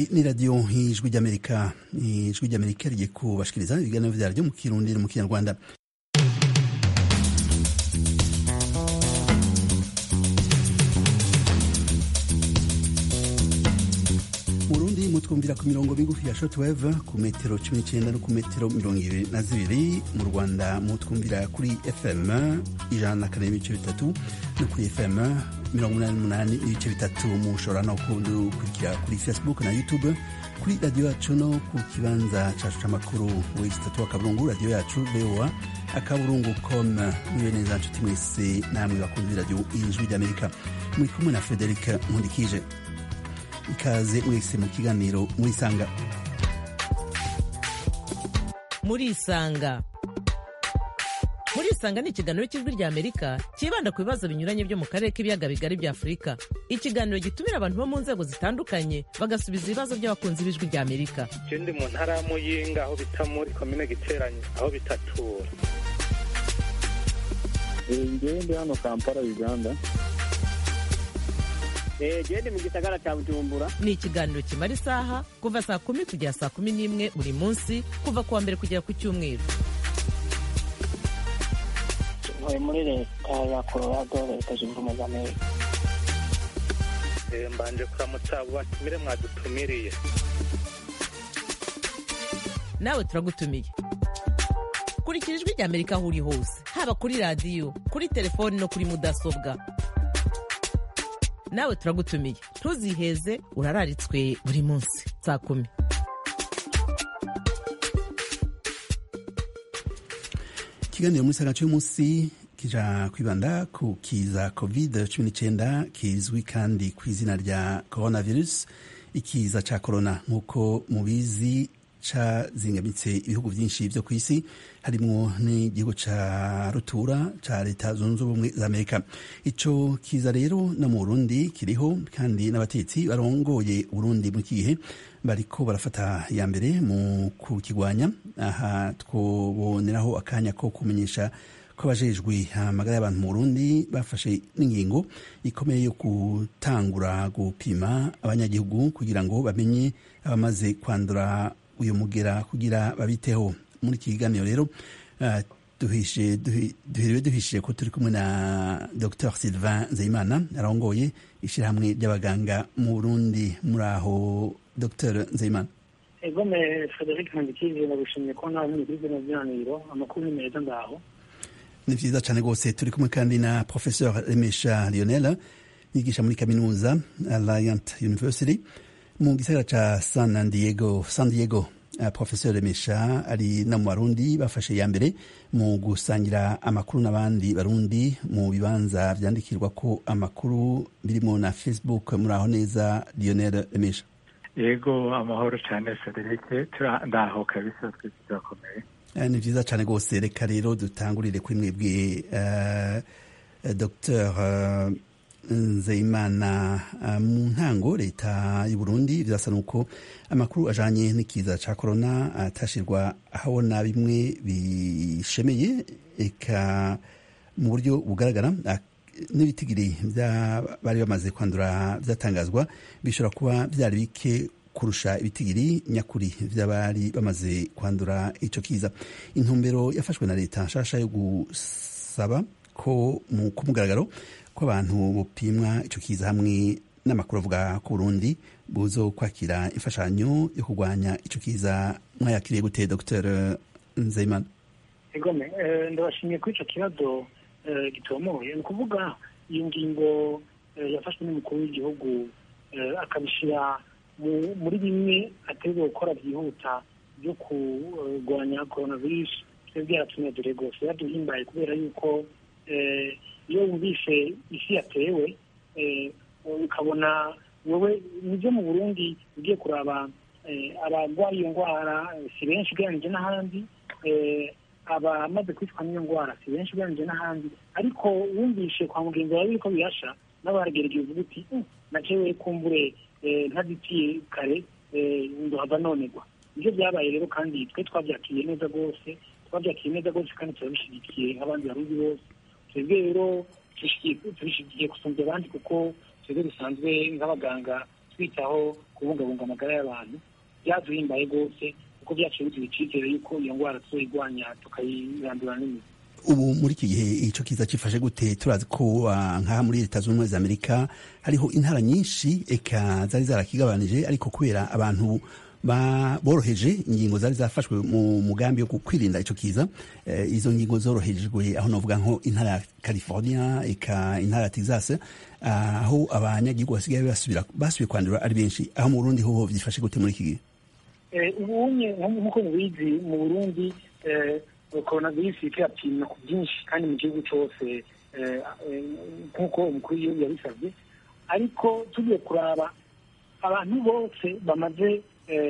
ni radiyo ijwi ry'amerika ijwi ry'amerika rigiye kubashikiriza ibiganiro vyaryo mu kirundi no mu kinyarwanda murundi mutwumvira ku mirongo migufi ya shortwave ku metero cumi n'icenda no ku metero mirongo ibiri na zibiri mu rwanda mutwumvira kuri fm ijana na kane n'ibice bitatu no kuri fm mirongo umunani n'umunani n'ibice bitatu mushobora no kudukurikira kuri facebook na youtube kuri radiyo yacu no ku kibanza cacu c'amakuru w'igitatu akaburungu radiyo yacu voa akaburungu com mwiwe neza nshuti mwese namwe bakunzi b'iradiyo ijwi ry'amerika muri kumwe na frederic nkundikije ikaze mwese mu kiganiro murisanga murisanga murisanga ni ikiganiro cy'ijwi rya amerika cyibanda ku bibazo binyuranye byo mu karere k'ibiyaga bigari bya afurika ikiganiro gitumira abantu bo mu nzego zitandukanye bagasubiza ibibazo by'abakunzi b'ijwi rya amerika ndi mu ntara ya muyinga aho bita muri komine giteranye aho bitatura ngewe ndi hano kampala uganda gende mu gisagara cya bujumbura ni ikiganiro kimara isaha kuva saa kumi kugera saa kumi n'imwe buri munsi kuva ku wa mbere kugera ku cyumweru ntuye muri leta ya colorado leta zunze ubumwe za amerika mbanje kuramutsa abo batumire mwadutumiriye nawe turagutumiye kurikira ijwi rya amerika aho uri hose haba kuri radiyo kuri telefoni no kuri mudasobwa nawe turagutumiye ntuziheze urararitswe buri munsi saa kumi ikiganiro muri saga cy'umunsi kija kwibanda ku kiza covid cumi n'icyenda kizwi kandi ku izina rya coronavirus ikiza ca corona nk'uko mubizi cazingamitse ibihugu byinshi byo ku isi harimwo n'igihugu ca rutura ca leta zunze ubumwe za amerika ico kiza rero no mu burundi kiriho kandi n'abatetsi barongoye uburundi mu gihe bariko barafata ya mbere mu kukigwanya aha twoboneraho akanya ko kumenyesha ko abajejwe amagara y'abantu mu burundi bafashe n'ingingo ikomeye yo gutangura gupima abanyagihugu kugira ngo bamenye abamaze kwandura uyu mugera kugira babiteho muri iki kiganiro rero uh, duhiriwe duhishije ko turi kumwe na dr sylvain nzeyimana arongoye ishyirahamwe ry'abaganga mu burundi muri aho dr nzeyimana egome frederic nkandikije nagushimye ko nawe muri kuri bino biganiro amakuru ni meza ndaho ni vyiza cane rwose turi kumwe kandi na professeur remesha lionel yigisha muri kaminuza alliant university mu gisagara ca san diego san diego uh, professeur remesha ari na mu barundi bafashe ya mbere mu gusangira amakuru n'abandi barundi mu bibanza vyandikirwa ko amakuru birimo na facebook muri aho neza lionel remesha yego amahoro cyane frederic ndaho kabisa twese turakomeye ni vyiza cane rwose reka rero dutangurire kuri mwebwe uh, dr uh, nzeyimana mu ntango leta y'u Burundi birasa nuko amakuru ajanye n'ikiza ca corona atashirwa ahabona bimwe bishemeye eka mu buryo bugaragara n'ibitigiri bari bamaze kwandura vyatangazwa bishobora kuba vyari bike kurusha ibitigiri nyakuri vy'abari bamaze kwandura ico kiza intumbero yafashwe na leta nshasha yo gusaba ko ku mugaragaro ko abantu bupimwa ico kiza hamwe n'amakuru avuga ku Burundi buzo kwakira imfashanyo yo kurwanya ico kiza mwayakiriye gute Dr Nzeyimana egome ndabashimiye kuri ico kibazo gitomoye ni ukuvuga iyo ngingo yafashwe n'umukuru w'igihugu akabishira muri bimwe ategwa gukora byihuta byo kurwanya coronavirus twebwe yaratunezere rwose yaduhimbaye kubera yuko iyo wumvise isi yatewe ukabona wowe nibyo mu burundi ugiye kuraba abarwaye iyo ndwara si benshi ugereranyije n'ahandi abamaze kwicwa n'iyo ndwara si benshi ugereranyije n'ahandi ariko wumvishe kwa mugenzi wawe yuko bihasha n'abaragerageza uvuga uti nacewe kumbure ntazitiye kare ndohava nonegwa nibyo byabaye rero kandi twe twabyakiriye neza rwose twabyakiriye neza rwose kandi turabishyigikiye nk'abandi barundi bose twebwe rero tubishyigikiye gusumvya abandi kuko twebwe dusanzwe nk'abaganga twitaho kubungabunga amagara y'abantu byaduhimbaye rwose kuko byaciye biduha icyizere yuko iyo ndwara tuzoyirwanya tukayirandura n'imizi ubu muri iki gihe icyo kiza kifashe gute turazi ko nk'aha muri leta zunze ubumwe za amerika hariho intara nyinshi eka zari zarakigabanije ariko kubera abantu boroheje ingingo zari zafashwe mu mugambi wo kwirinda icyo kiza izo ngingo zorohejwe aho navuga nko intara ya california eka intara ya texas aho abanyagihugu basigaye basubiye kwandura ari benshi aho mu burundi hoho byifashe gute muri iki gihe ubunye nk'uko mubizi mu burundi korona virusi irapimwa ku bwinshi kandi mu gihugu cyose nk'uko umukuru w'igihugu yabisabye ariko tugiye kuraba abantu bose bamaze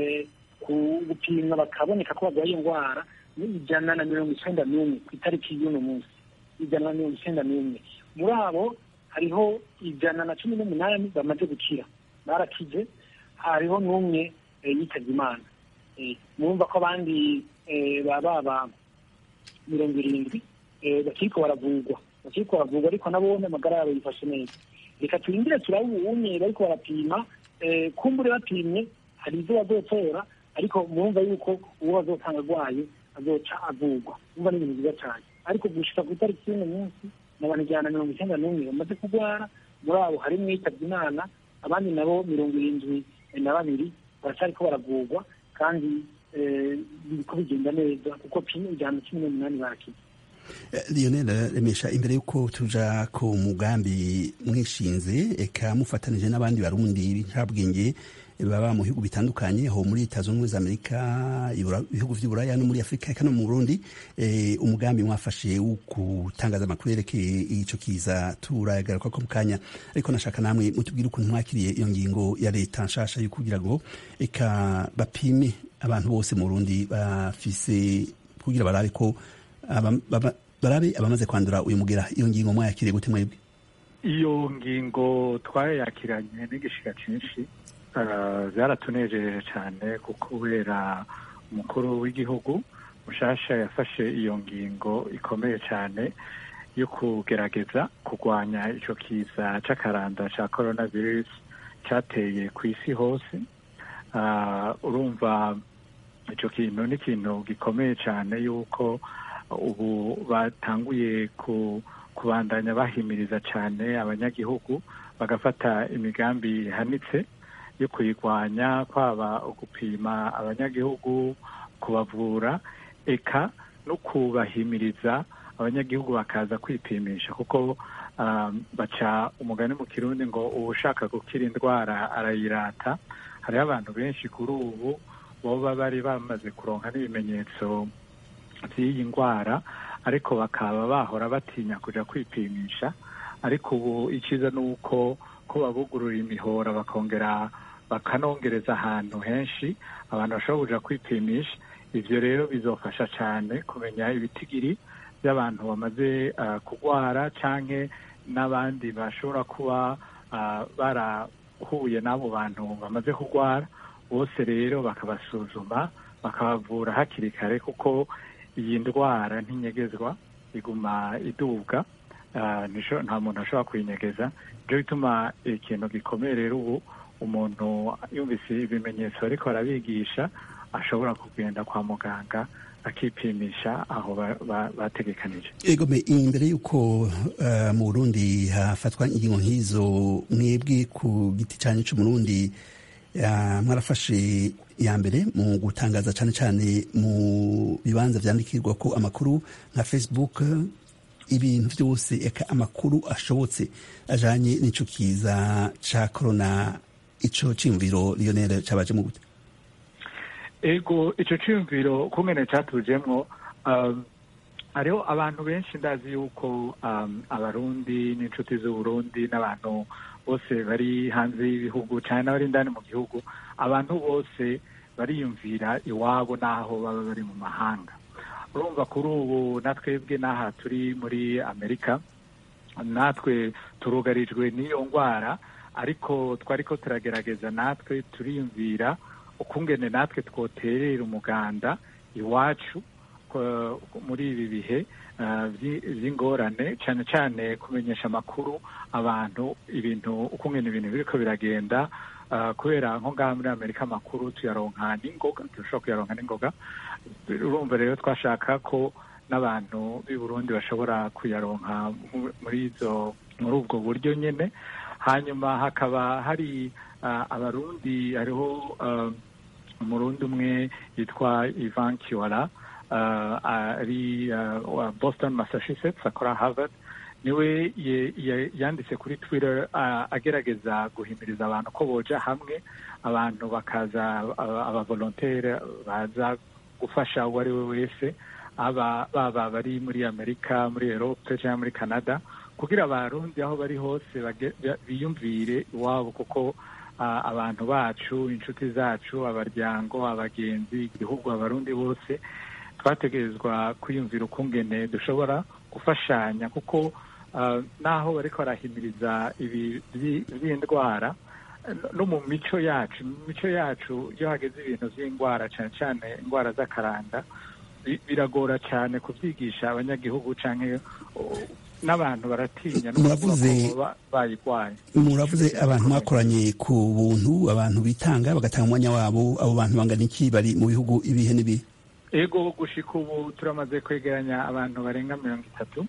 gupimwa bakaboneka ko barwaye iyo ndwara ni ijana na mirongo icyenda n'umwe ku itariki y'uno munsi ijana na mirongo icyenda n'umwe muri abo hariho ijana na cumi n'umunani bamaze gukira barakize hariho n'umwe yitabye imana murumva ko abandi baba mirongo irindwi bakiriko baravurwa bakiriko baravurwa ariko nabo amagara yabo yifashe neza reka turindire turabe ubunye bariko barapima kumbure bapimye hari ibyo bazotora ariko murumva yuko uwo bazotanga arwaye azoca avurwa umva ni ibintu byiza cyane ariko gushika ku itariki y'uno munsi ni abantu ijana na mirongo icyenda n'umwe bamaze kurwara muri abo harimwo yitabye imana abandi nabo mirongo irindwi na babiri baracariko baravurwa kandi biriko bigenda neza kuko ijana cumi n'umunani barakize lionel remesha imbere y'uko tuja ku mugambi mwishinze eka mufatanije n'abandi barundi b'incabwenge baba mu bihugu bitandukanye aho muri leta zunze ubumwe za amerika ibihugu vy'uburaya no muri afurika eka no mu burundi umugambi mwafashe wo gutangaza amakuru yerekeye ico kiza turayagaruka ko mu kanya ariko nashaka namwe mutubwire ukuntu mwakiriye iyo ngingo ya leta nshasha yo kugira ngo eka bapime abantu bose mu burundi bafise kugira barabe ko barabe abamaze kwandura uyu mugera iyo ngingo mwayakiriye gute mwebwe iyo ngingo twayakiranye n'igishika cyinshi byaratunejeje cyane kuko kubera umukuru w'igihugu mushasha yafashe iyo ngingo ikomeye cyane yo kugerageza kurwanya icyo kiza cy'akaranda cya korona virusi cyateye ku isi hose urumva icyo kintu ni ikintu gikomeye cyane yuko ubu batanguye kubandanya bahimiriza cyane abanyagihugu bagafata imigambi ihanitse yo kuyirwanya kwaba gupima abanyagihugu kubavura eka no kubahimiriza abanyagihugu bakaza kwipimisha kuko baca umugani mu kirundi ngo uwushaka gukira indwara arayirata hariho abantu benshi kuri ubu boba bari bamaze kuronka n'ibimenyetso by'iyi ndwara ariko bakaba bahora batinya kujya kwipimisha ariko ubu icyiza ni uko ko babugurura imihora bakongera bakanongereza ahantu henshi abantu bashobora kuja kwipimisha ivyo rero bizofasha cyane kumenya ibitigiri by'abantu bamaze uh, kurwara canke n'abandi bashobora kuba uh, barahuye n'abo bantu bamaze kurwara bose rero bakabasuzuma bakabavura hakiri kare kuko iyi ndwara ntinyegezwa iguma idubwa nta muntu ashobora kuyinyegeza nibyo bituma ikintu gikomeye rero ubu umuntu yumvise ibimenyetso ariko arabigisha ashobora kugenda kwa muganga akipimisha aho bategekanije egome imbere y'uko mu burundi hafatwa ingingo nk'izo mwebwe ku giti cyanyu cy'umurundi mwarafashe ya mbere mu gutangaza cyane cyane mu bibanza byandikirwa ko amakuru nka facebook ibintu byose eka amakuru ashobotse ajanye n'ico kiza ca corona ico ciyumviro lionel cabaje mu gute ego ico ciyumviro kumene catujemwo um, hariho abantu benshi ndazi yuko um, abarundi n'inshuti z'uburundi n'abantu bose bari hanze y'ibihugu cyane n'abari indani mu gihugu abantu bose bariyumvira iwabo n'aho baba bari mu mahanga urumva kuri ubu natwebwe n'aha turi muri amerika natwe turugarijwe n'iyo ndwara ariko twari ko turagerageza natwe turiyumvira ukungene natwe twoterera umuganda iwacu muri ibi bihe by'ingorane cyane cyane kumenyesha amakuru abantu ibintu ukungene ibintu biriko biragenda kubera nko ngaha muri amerika amakuru tuyaronka n'ingoga turashobora kuyaronka n'ingoga urumva rero twashaka ko n'abantu b'i burundi bashobora kuyaronka muri izo muri ubwo buryo nyine hanyuma hakaba hari abarundi hariho umurundi umwe yitwa ivan kiwara ari boston massachusetts akora harvard niwe yanditse kuri twitter agerageza guhimiriza abantu ko boja hamwe abantu bakaza abavolontere baza gufasha uwo ari we wese baba bari muri amerika muri erope cyangwa muri canada kugira abarundi aho bari hose biyumvire iwabo kuko abantu bacu inshuti zacu abaryango abagenzi igihugu abarundi bose twategerezwa kwiyumvira ukungene dushobora gufashanya kuko naho bariko barahimiriza ibi by'indwara no mu mico yacu mu mico yacu iyo hageze ibintu by'indwara cyane cyane indwara z'akaranda biragora cyane kubyigisha abanyagihugu cyangwa n'abantu baratinya muravuze bayirwaye muravuze abantu mwakoranye ku buntu abantu bitanga bagatanga umwanya wabo abo bantu bangana iki bari mu bihugu ibihe n'ibihe ego gushika ubu turamaze kwegeranya abantu barenga mirongo itatu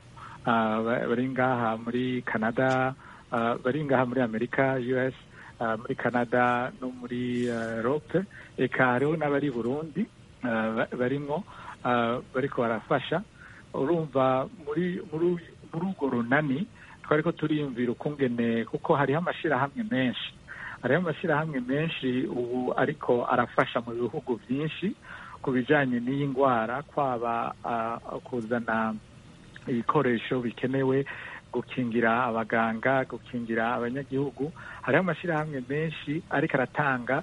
bari ngaha muri canada bari ngaha muri amerika us muri canada no muri europe eka hariho n'abari burundi barimwo bariko barafasha urumva muri muri urwo runani twariko turiyumvira ukungene kuko hariho amashirahamwe menshi hariho amashirahamwe menshi ubu ariko arafasha mu bihugu byinshi ku bijanye n'iyi ndwara kwaba kuzana ibikoresho bikenewe gukingira abaganga gukingira abanyagihugu hariho amashirahamwe menshi ariko aratanga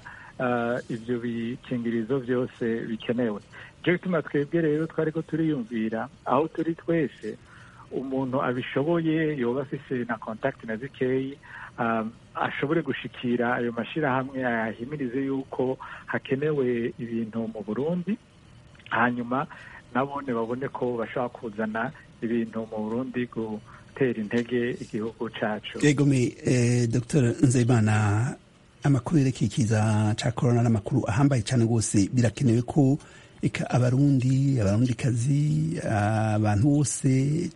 ibyo bikingirizo byose bikenewe icyo gituma twebwe rero twariko turiyumvira aho turi twese umuntu abishoboye yoba afise na contact na zikeyi ashobore gushikira ayo mashirahamwe ayahimirize yuko hakenewe ibintu mu burundi hanyuma nabone babone ko bashobora kuzana ibintu mu burundi gutera intege igihugu cacu yegome dr nzeyimana amakuru yerekeye ikiza ca korona n'amakuru ahambaye cyane rwose birakenewe ko eka abarundi abarundikazi abantu bose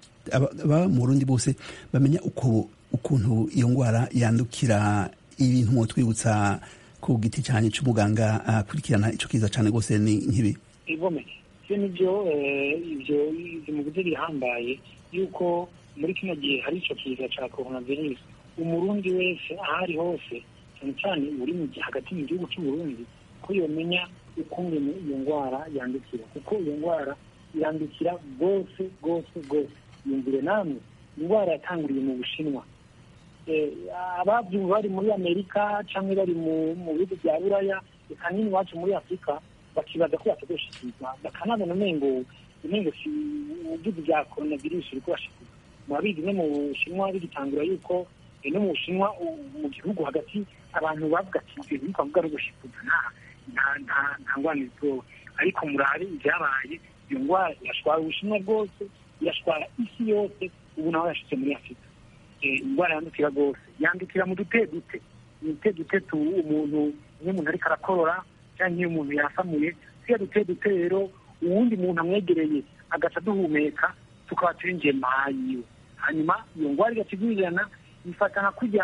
aba mu burundi bose bamenya uko ukuntu iyo ndwara yandukira ibintu mu twibutsa ku giti cyane cy'umuganga akurikirana icyo kiza cyane rwose ni nk'ibi igome ibyo nibyo ibyo mu buryo bihambaye yuko muri kino gihe hari icyo kiza cya coronavirus umurundi wese aho ari hose cyane cyane uri hagati mu gihugu cy'uburundi ko yomenya ukungene iyo ndwara yandukira kuko iyo ndwara irandukira rwose rwose rwose yumvire namwe indwara yatanguriye mu bushinwa ababyumva bari muri amerika cyangwa bari mu bihugu bya buraya reka nini iwacu muri afurika bakibaza ko batagoshikirwa bakanabona umengo umengo si ubuvuzi bya coronavirus uri kubashikirwa murabizi no mu bushinwa bigitangura yuko no mu bushinwa mu gihugu hagati abantu bavuga ati ibyo bintu twavuga no gushikuza nta nta nta ngwani zitowe ariko murabe ibyabaye iyo ndwara irashwara ubushinwa bwose irashwara isi yose ubu naho yashitse muri afurika indwara yandukira rwose yandukira mu dute dute mu dute dute tu umuntu iyo umuntu ariko arakorora cyangwa iyo umuntu yasamuye siya dute dute rero uwundi muntu amwegereye agaca duhumeka tukaba turinjiye mayiwe hanyuma iyo ndwara igakigurirana ifatana kujya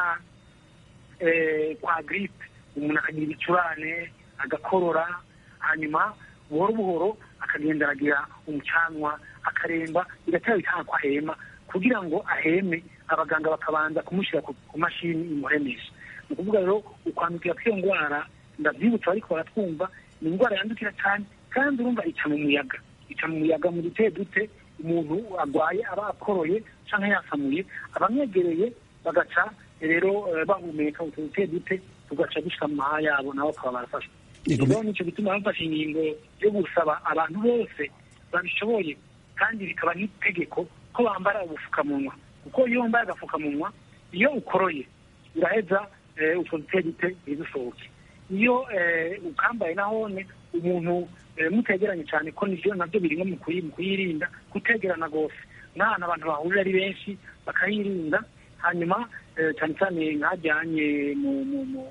kwa giripe umuntu akagira ibicurane agakorora hanyuma buhoro buhoro akagenda aragira umucanwa akaremba bigatera bitanga ko ahema kugira ngo aheme abaganga bakabanza kumushyira ku mashini imuhemesha ni ukuvuga rero ukwandukira kw'iyo ndwara ndabyibutsa ariko baratwumva ni indwara yandukira cyane kandi urumva ica mu muyaga ica mu muyaga mu dute dute umuntu arwaye aba akoroye cyangwa yasamuye abamwegereye bagaca rero bahumeka utu dute dute tugaca dushika mu maha yabo nabo bakaba barafashwa rero nicyo gituma bafashe ingingo yo gusaba abantu bose babishoboye kandi bikaba n'itegeko ko bambara ubupfukamunwa kuko iyo wambaye agapfukamunwa iyo ukoroye uraheza utwo dute dute ntigusohoke iyo ukambaye nahone umuntu mutegeranye cyane ko nibyo nabyo biri mu kuyirinda kutegerana rwose n'ahantu abantu bahurira ari benshi bakayirinda hanyuma cyane cyane nkajyanye mu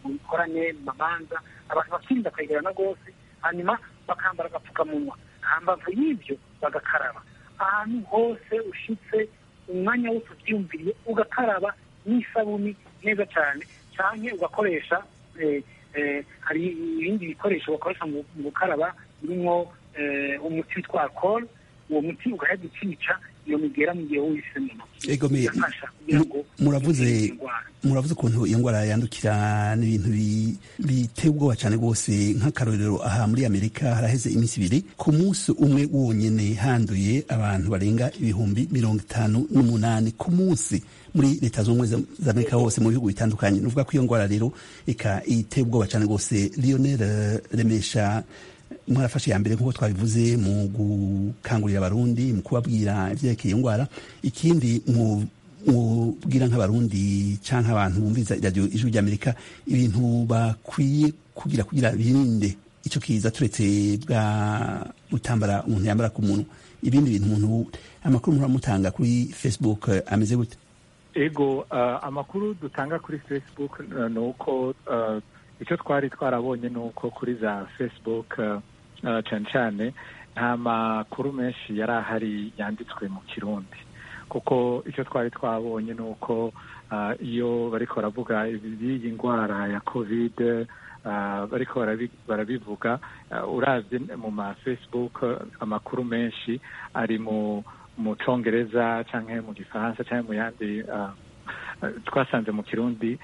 mu bikorane mu mamanza abantu bakirinda kwegerana rwose hanyuma bakambara agapfukamunwa hambavu y'ibyo bagakaraba ahantu hose ushitse umwanya wose ubyiyumviriye ugakaraba n'isabuni neza cyane cyane ugakoresha hari ibindi bikoresho bakoresha mu gukaraba birimo umuti witwa alcohol uwo muti ugahita ukica iyo migera mu gihe wise mu ntoki muravuze muravuze ukuntu iyo ndwara yandukira n'ibintu biteye ubwoba cyane rwose nk'akarorero aha muri amerika haraheze iminsi ibiri ku munsi umwe wonyine handuye abantu barenga ibihumbi mirongo itanu n'umunani ku munsi muri leta zunze ubumwe za amerika hose mu bihugu bitandukanye ni ukuvuga ko iyo ndwara rero ika iteye ubwoba cyane rwose lionel remesha mwarafashe ya mbere nk'uko twabivuze mu gukangurira abarundi mu kubabwira ibyerekeye iyo ndwara ikindi mubwira nk'abarundi cyangwa abantu bumviriza iradiyo ijwi ry'amerika ibintu bakwiye kugira kugira birinde icyo kiza turetse bwa butambara umuntu yambara ku muntu ibindi bintu umuntu amakuru muramutanga kuri facebook ameze gute ego amakuru dutanga kuri facebook ni uko icyo twari twarabonye ni uko kuri za facebook cyane cyane nta makuru menshi yari ahari yanditswe mu kirundi kuko icyo twari twabonye ni uko iyo bariko baravuga iyi ndwara ya kovide bariko barabivuga urabye mu ma facebook amakuru menshi ari mu mu congereza cyangwa mu gifaransa cyangwa mu yandi twasanze mu kirundi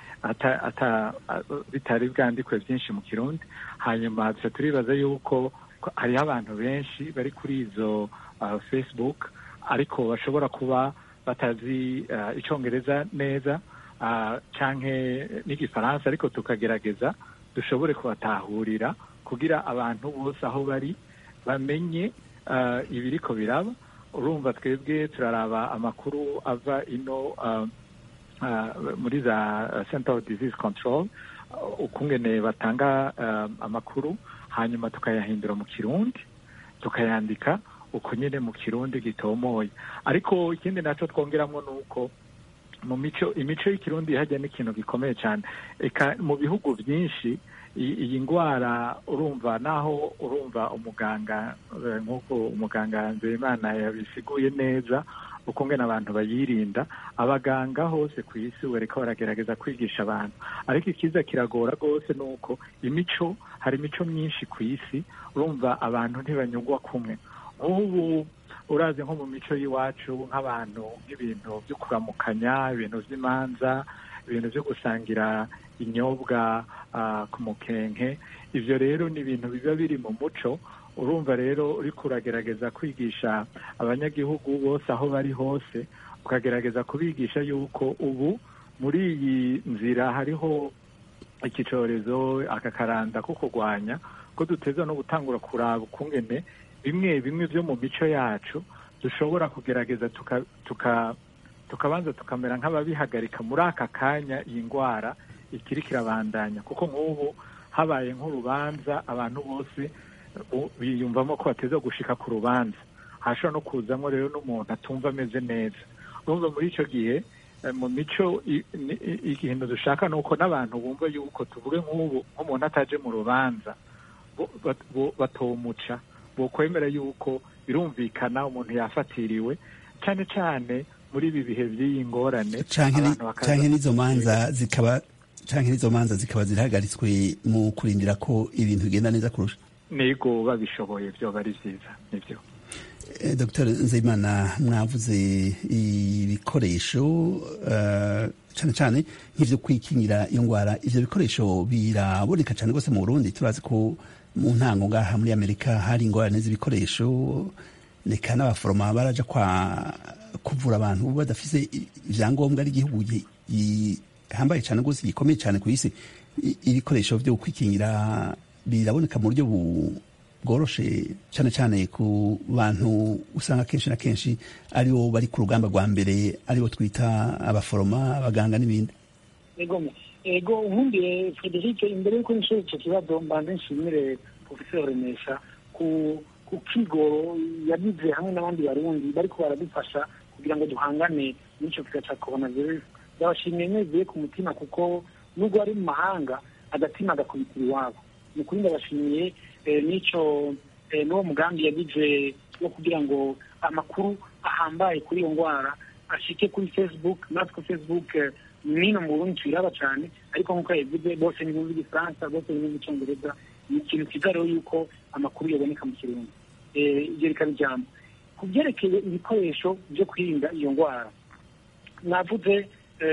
bitari bwandikwe byinshi mu kirundi hanyuma dusa turibaza yuko hariho abantu benshi bari kuri izo facebook ariko bashobora kuba batazi icyongereza neza cyangwa n'igifaransa ariko tukagerageza dushobore kubatahurira kugira abantu bose aho bari bamenye ibiriko biraba urumva twebwe turaraba amakuru ava ino muri za center of disease control ukungene batanga amakuru hanyuma tukayahindura mu kirundi tukayandika uko nyine mu kirundi gitomoye ariko ikindi nacyo twongeramo ni uko mu mico imico y'ikirundi hajya n'ikintu gikomeye cyane eka mu bihugu byinshi iyi ndwara urumva naho urumva umuganga nk'uko umuganga nzeyimana yabisiguye neza ukungena abantu bayirinda abaganga hose ku isi bariko baragerageza kwigisha abantu ariko ikiza kiragora rwose ni uko imico hari imico myinshi ku isi urumva abantu ntibanyugwa kumwe nk'ubu urazi nko mu mico y'iwacu nk'abantu nk'ibintu byo kuramukanya ibintu by'imanza ibintu byo gusangira inyobwa ku mukenke ibyo rero ni ibintu biba biri mu muco urumva rero uriko uragerageza kwigisha abanyagihugu bose aho bari hose ukagerageza kubigisha yuko ubu muri iyi nzira hariho iki cyorezo aka karanda ko kurwanya ko duteza no gutangura kuraba ukungene bimwe bimwe byo mu mico yacu dushobora kugerageza tukabanza tukamera nk'ababihagarika muri aka kanya iyi ndwara ikiri kirabandanya kuko nk'ubu habaye nk'urubanza abantu bose biyumvamo ko bateza gushika ku rubanza hashobora no kuzamo rero n'umuntu atumva ameze neza urumva muri icyo gihe mu mico ikintu dushaka ni uko n'abantu bumva yuko tuvuge nk'ubu nk'umuntu ataje mu rubanza batomuca bokwemera yuko birumvikana umuntu yafatiriwe cyane cyane muri ibi bihe by'iyi ngorane canke n'izo manza zikaba canke n'izo manza zikaba zirahagaritswe mu kurindira ko ibintu bigenda neza kurusha nego babishoboye byoba ari byiza nibyo dr nzeyimana mwavuze ibikoresho cyane cyane nk'ibyo kwikingira iyo ndwara ibyo bikoresho biraboneka cyane rwose mu burundi turazi ko mu ntango ngaha muri amerika hari ingorane z'ibikoresho reka n'abaforoma baraja kwa kuvura abantu badafise ibyangombwa ari igihugu gihambaye cyane rwose gikomeye cyane ku isi ibikoresho byo kwikingira biraboneka mu buryo bworoshe cyane cyane ku bantu usanga kenshi na kenshi aribo bari ku rugamba rwa mbere aribo twita abaforoma abaganga n'ibindi ego ubundi frederic imbere y'uko nishyura icyo kibazo mbanze nshimire profesor remesha ku ku kigoro yagize hamwe n'abandi barundi bariko baradufasha kugira ngo duhangane n'icyo kiza cya coronavirus ndabashimiye nezuye ku mutima kuko nubwo ari mu mahanga agatima agakubitira iwabo ni ukuri ndabashimiye n'icyo n'uwo mugambi yagize wo kugira ngo amakuru ahambaye kuri iyo ndwara ashike kuri facebook natwe facebook nino mu burundi tuyiraba cyane ariko nk'uko yabivuze bose ni bumva igifaransa bose ni bumva icyongereza ni ikintu cyiza rero yuko amakuru yaboneka mu kirundi ibyo bikaba ijambo ku byerekeye ibikoresho byo kwirinda iyo ndwara navuze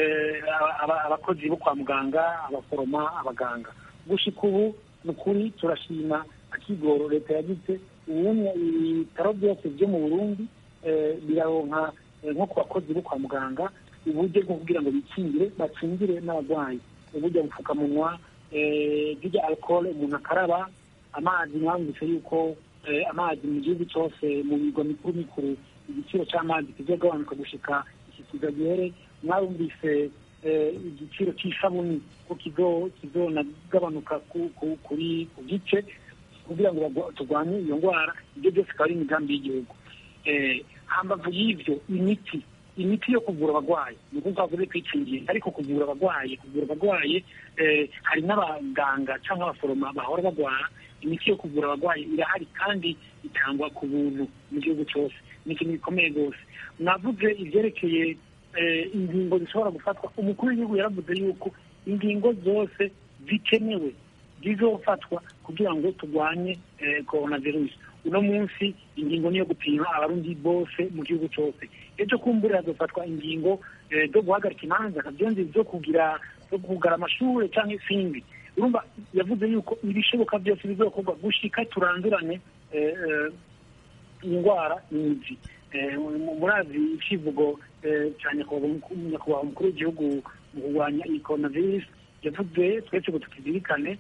abakozi bo kwa muganga abaforoma abaganga gushika ubu ni ukuri turashima akigoro leta yagize ubundi ibitaro byose byo mu burundi biraronka nko ku bakozi bo kwa muganga uburyo bwo kugira ngo bikingire bakingire n'abarwayi uburyo bupfukamunwa bw'irya alcohol umuntu akaraba amazi mwambutse yuko amazi mu gihugu cyose mu bigwa mikuru mikuru igiciro cy'amazi kizogabanuka gushika iki kiza gihere mwabumvise igiciro cy'isabuni ko kizonagabanuka kuri ku gice kugira ngo turwanye iyo ndwara ibyo byose akaba ari imigambi y'igihugu hambavu y'ibyo imiti imiti yo kuvura abarwayi ni ukuvuga bavuze kwikingira ariko kuvura abarwayi kuvura abarwayi hari n'abaganga cyangwa abaforoma bahora barwara imiti yo kuvura abarwayi irahari kandi itangwa ku buntu mu gihugu cyose ni ikintu gikomeye rwose navuze ibyerekeye ingingo zishobora gufatwa umukuru w'igihugu yaravuze yuko ingingo zose zikenewe zizofatwa kugira ngo turwanye korona virusi uno munsi ingingo niyo gupima abarundi bose mu gihugu cyose ejo kumbura hazofatwa ingingo zo guhagarika imanza kabyonzi zo kugira zo kugara amashuri cyangwa izindi urumva yavuze yuko ibishoboka byose bizokorwa gushika turandurane indwara n'imizi murazi icivugo cya nyakubahwa umukuru w'igihugu mu kurwanya iyi korona virusi yavuze twese ngo tukizirikane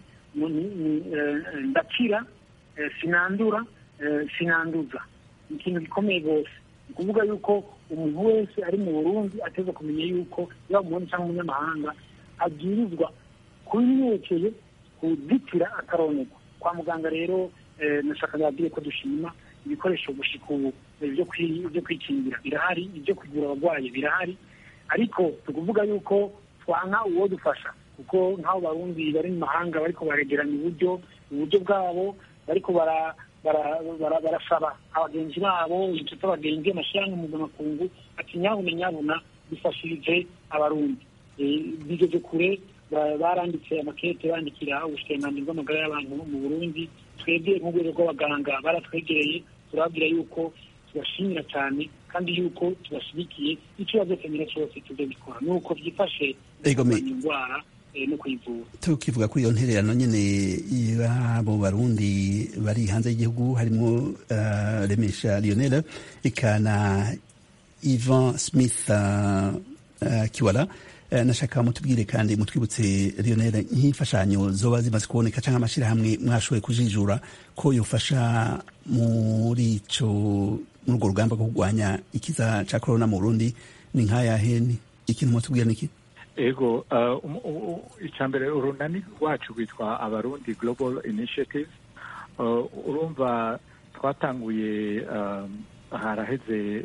ndakira sinandura sinanduza ni ikintu gikomeye rwose ni ukuvuga yuko umuntu wese ari mu burundi ateza kumenya yuko yaba umurundi cyangwa umunyamahanga abwirizwa kubimwerekeye kuzitira akaronegwa kwa muganga rero nashaka babwiye ko dushima ibikoresho gushika ubu byo kwikingira birahari ibyo kugura abarwayi birahari ariko tukuvuga yuko twanka uwo dufasha kuko nk'abo barundi bari mu mahanga bariko baregeranya uburyo uburyo bwabo bariko barasaba abagenzi babo inshuti abagenzi amashyirahamwe mpuzamakungu ati nyabuna nyabuna bifashirije abarundi bigeze kure baranditse amakete bandikira ubushikiranganji bw'amagara y'abantu mu burundi twebwe nk'urwego rw'abaganga baratwegereye turababwira yuko tubashimira cyane kandi yuko tubashyigikiye icyo bazokenera cyose tuzabikora ni uko byifashe indwara no kuyivura tukivuga kuri iyo ntererano nyine y'abo barundi bari hanze y'igihugu harimo remesha lionel ikana ivan smith kiwala nashaka mutubwire kandi mutwibutse lionel nk'imfashanyo zoba zimaze kuboneka cyangwa amashyirahamwe mwashoboye kujijura ko yofasha muri ico muri urwo rugamba rwo kurwanya ikiza cya korona mu burundi ni nk'ayahe ikintu mutubwira ni iki ego icya mbere urunani rwacu rwitwa abarundi global initiative urumva twatanguye haraheze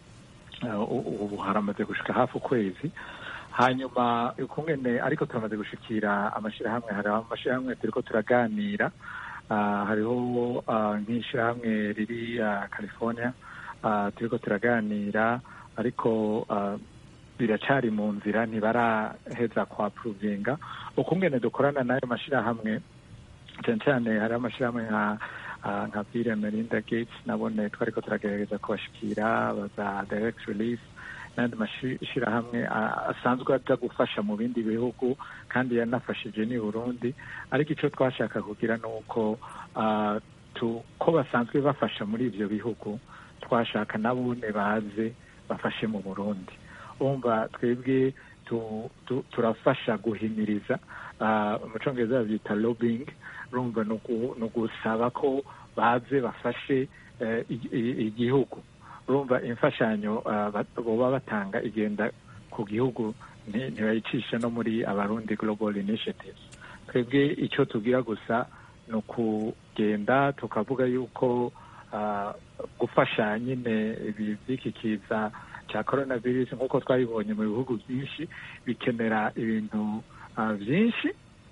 ubu haramaze gushika hafi ukwezi hanyuma ukungene ariko turamaze gushikira amashyirahamwe hari amashyirahamwe turiko turaganira hariho nk'ishyirahamwe riri california turiko turaganira ariko biracari mu nzira ntibaraheza kwa puruvinga ukungene dukorana n'ayo mashyirahamwe cyane cyane hari amashyirahamwe nka nka Bill Melinda Gates nabone twariko turagerageza kubashikira baza direct release n'andi mashyirahamwe asanzwe aza gufasha mu bindi bihugu kandi yanafashije ni Burundi ariko icyo twashaka kugira ni uko ko basanzwe bafasha muri ibyo bihugu twashaka nabone baze bafashe mu Burundi umva twebwe turafasha guhimiriza mu cyongereza babyita lobbying urumva ni ugusaba ko baze bafashe igihugu urumva imfashanyo baba batanga igenda ku gihugu ntibayicisha no muri abarundi global initiatives twebwe icyo tubwira gusa ni ukugenda tukavuga yuko gufasha nyine by'iki kiza cya korona virusi nk'uko twabibonye mu bihugu byinshi bikenera ibintu byinshi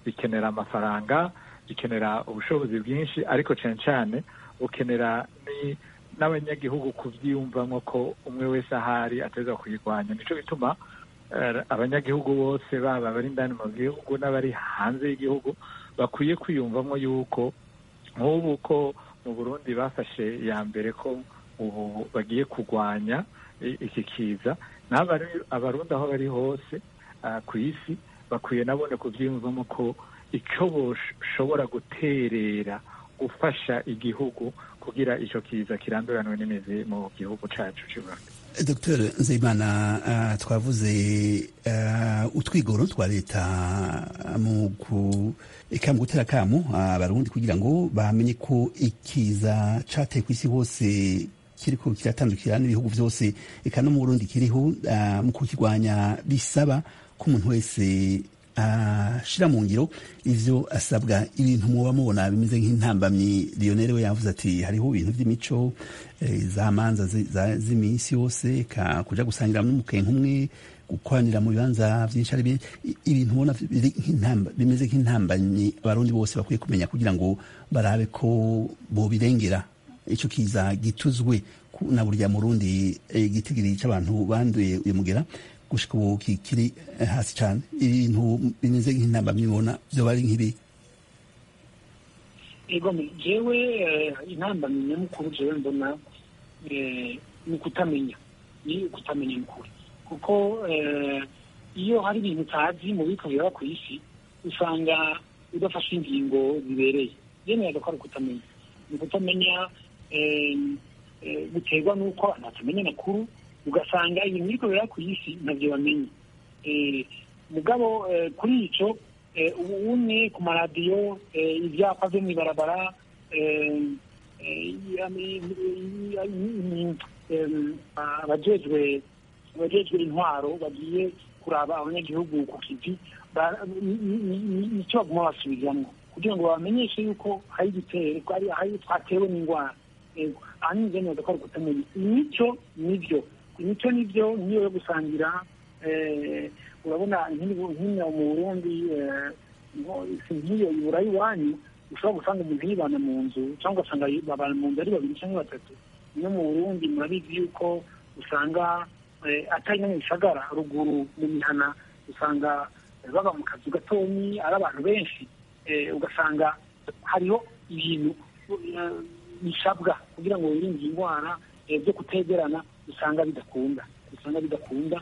bikenera amafaranga bikenera ubushobozi bwinshi ariko cyane cyane bukenera n'abanyagihugu kubyiyumvamo ko umwe wese ahari ateza kuyirwanya nicyo bituma abanyagihugu bose baba abari indani mu gihugu n'abari hanze y'igihugu bakwiye kwiyumvamo yuko nk'ubu ko mu burundi bafashe iya mbere ko ubu bagiye kurwanya iki kiza abarundi aho bari hose ku isi bakwiye nabone kubyiyumvamo ko icyo bashobora guterera gufasha igihugu kugira icyo kiza kiranduranwe n'imizi mu gihugu cyacu cy'u Rwanda dr nzeyimana twavuze utwigoro twa leta mu gutera akamu abarundi kugira ngo bamenye ko ikiza cyateye ku isi hose kiriko kiratandukira n'ibihugu byose eka no mu burundi kiriho mu kukirwanya bisaba ko umuntu wese ashira mu ngiro ivyo asabwa ibintu muba mubona bimeze nk'intambamyi Lionel we yavuze ati hariho ibintu by'imico za manza z'iminsi yose kuja gusangira n'umukenke umwe gukoranira mu bibanza vyinshi ari ibintu ubona bimeze nk'intambamyi abarundi bose bakwiye kumenya kugira ngo barabe ko bobirengera ico kiza gituzwe na burya murundi igitigiri c'abantu banduye uyu mugera gushika ubu kikiri hasi cyane ibintu bimeze nk'intambamyi ubona vyoba ari nk'ibi ego jewe intambamyi nyamukuru jewe mbona ni ukutamenya ni ukutamenya n'ukuri kuko iyo hari ibintu utazi mu biko biraba ku isi usanga udafashe ingingo zibereye yemeraga ko ari ukutamenya ni ukutamenya guterwa n'uko abantu batamenya amakuru ugasanga ibintu biriko biraba ku isi ntabyo bamenye mugabo kuri ico ubumwe ku maradiyo ibyapa byo mw'ibarabara abajejwe abajejwe intwaro bagiye kuraba abanyagihugu ku kivi nicyo baguma basubizamwo kugira ngo babamenyeshe yuko hari igitero hari twatewe n'indwara ahanini nze neza ko ari kutamenya imico nibyo imico nibyo niyo yo gusangira urabona nk'ino mu burundi si nk'iyo ibura iwanyu ushobora gusanga umuntu yibana mu nzu cyangwa ugasanga babana mu nzu ari babiri cyangwa batatu no mu burundi murabizi yuko usanga atari no mu bisagara ruguru mu mihana usanga baba mu kazu gatonyi ari abantu benshi ugasanga hariho ibintu bisabwa kugira ngo wirinde indwara byo kutegerana usanga bidakunda usanga bidakunda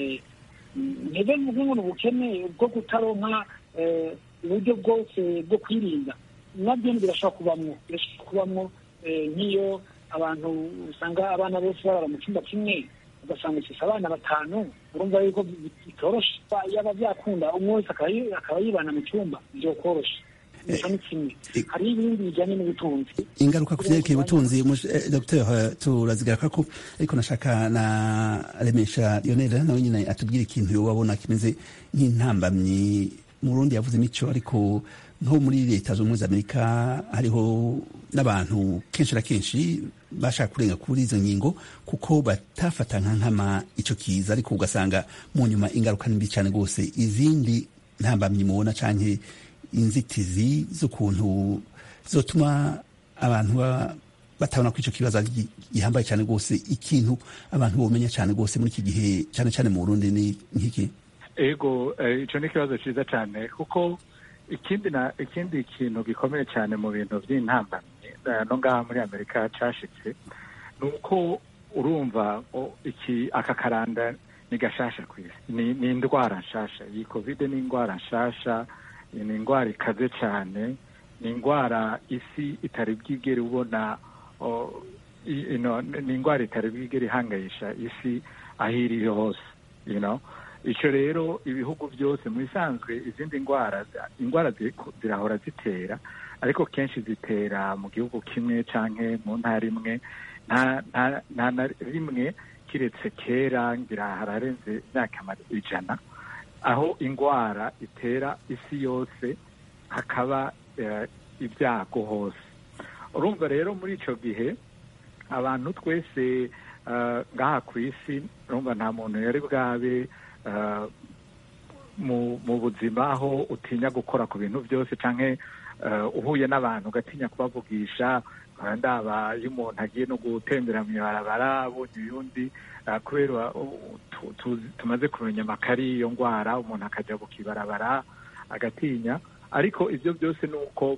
ntebe mvuge ngo ni ubukene bwo kutaronka uburyo bwose bwo kwirinda nabyo birashobora kubamwo birashobora kubamwo nk'iyo abantu usanga abana bose barara mu cyumba kimwe ugasanga ufise abana batanu urumva yuko bitoroshe yaba byakunda umwe wese akaba yibana mu cyumba byokoroshe nicyo ni kimwe hari ibindi bijyanye n'ubutunzi ingaruka ku vyerekeye ubutunzi dr turazigaruka ko ariko nashaka na remesha lionel nawe nyine atubwira ikintu yobabona kimeze nk'intambamyi mu burundi yavuze imico ariko nko muri leta z'ubumwe za amerika hariho n'abantu kenshi na kenshi bashaka kurenga kuri izo ngingo kuko batafata nka nkama ico kiza ariko ugasanga mu nyuma ingaruka nimbi cyane rwose izindi ntambamyi mubona canke inzitizi z'ukuntu zotuma abantu batabona ko ico kibazo gihambaye cyane rwose ikintu abantu bomenya cyane rwose muri iki gihe cyane cyane mu burundi ni nk'iki ego ico ni ikibazo ciza cyane kuko ikindi na ikindi kintu gikomeye cyane mu bintu by'intambamyi no ngaha muri amerika cashitse ni uko urumva iki aka karanda ni gashasha ku isi ni indwara nshasha iyi covid ni indwara nshasha ni indwara ikaze cyane ni indwara isi itari bwigere ubona ni indwara itari bwigere ihangayisha isi aho iri hose icyo rero ibihugu byose mu bisanzwe izindi ndwara indwara zirahora zitera ariko kenshi zitera mu gihugu kimwe cyangwa mu ntara imwe nta na rimwe kiretse kera ngira hararenze imyaka ijana aho indwara itera isi yose hakaba ibyago hose urumva rero muri icyo gihe abantu twese ngaha ku isi urumva nta muntu yari bwabe mu mu buzima aho utinya gukora ku bintu byose canke eh, uhuye n'abantu ugatinya kubavugisha nkaba ndaba iyo umuntu agiye no gutembera mu ibarabara abonye uyundi eh, kubera uh, tu- tuzi- tumaze kumenya amakari y'iyo ndwara umuntu akajya kukibarabara agatinya ariko ibyo byose ni uko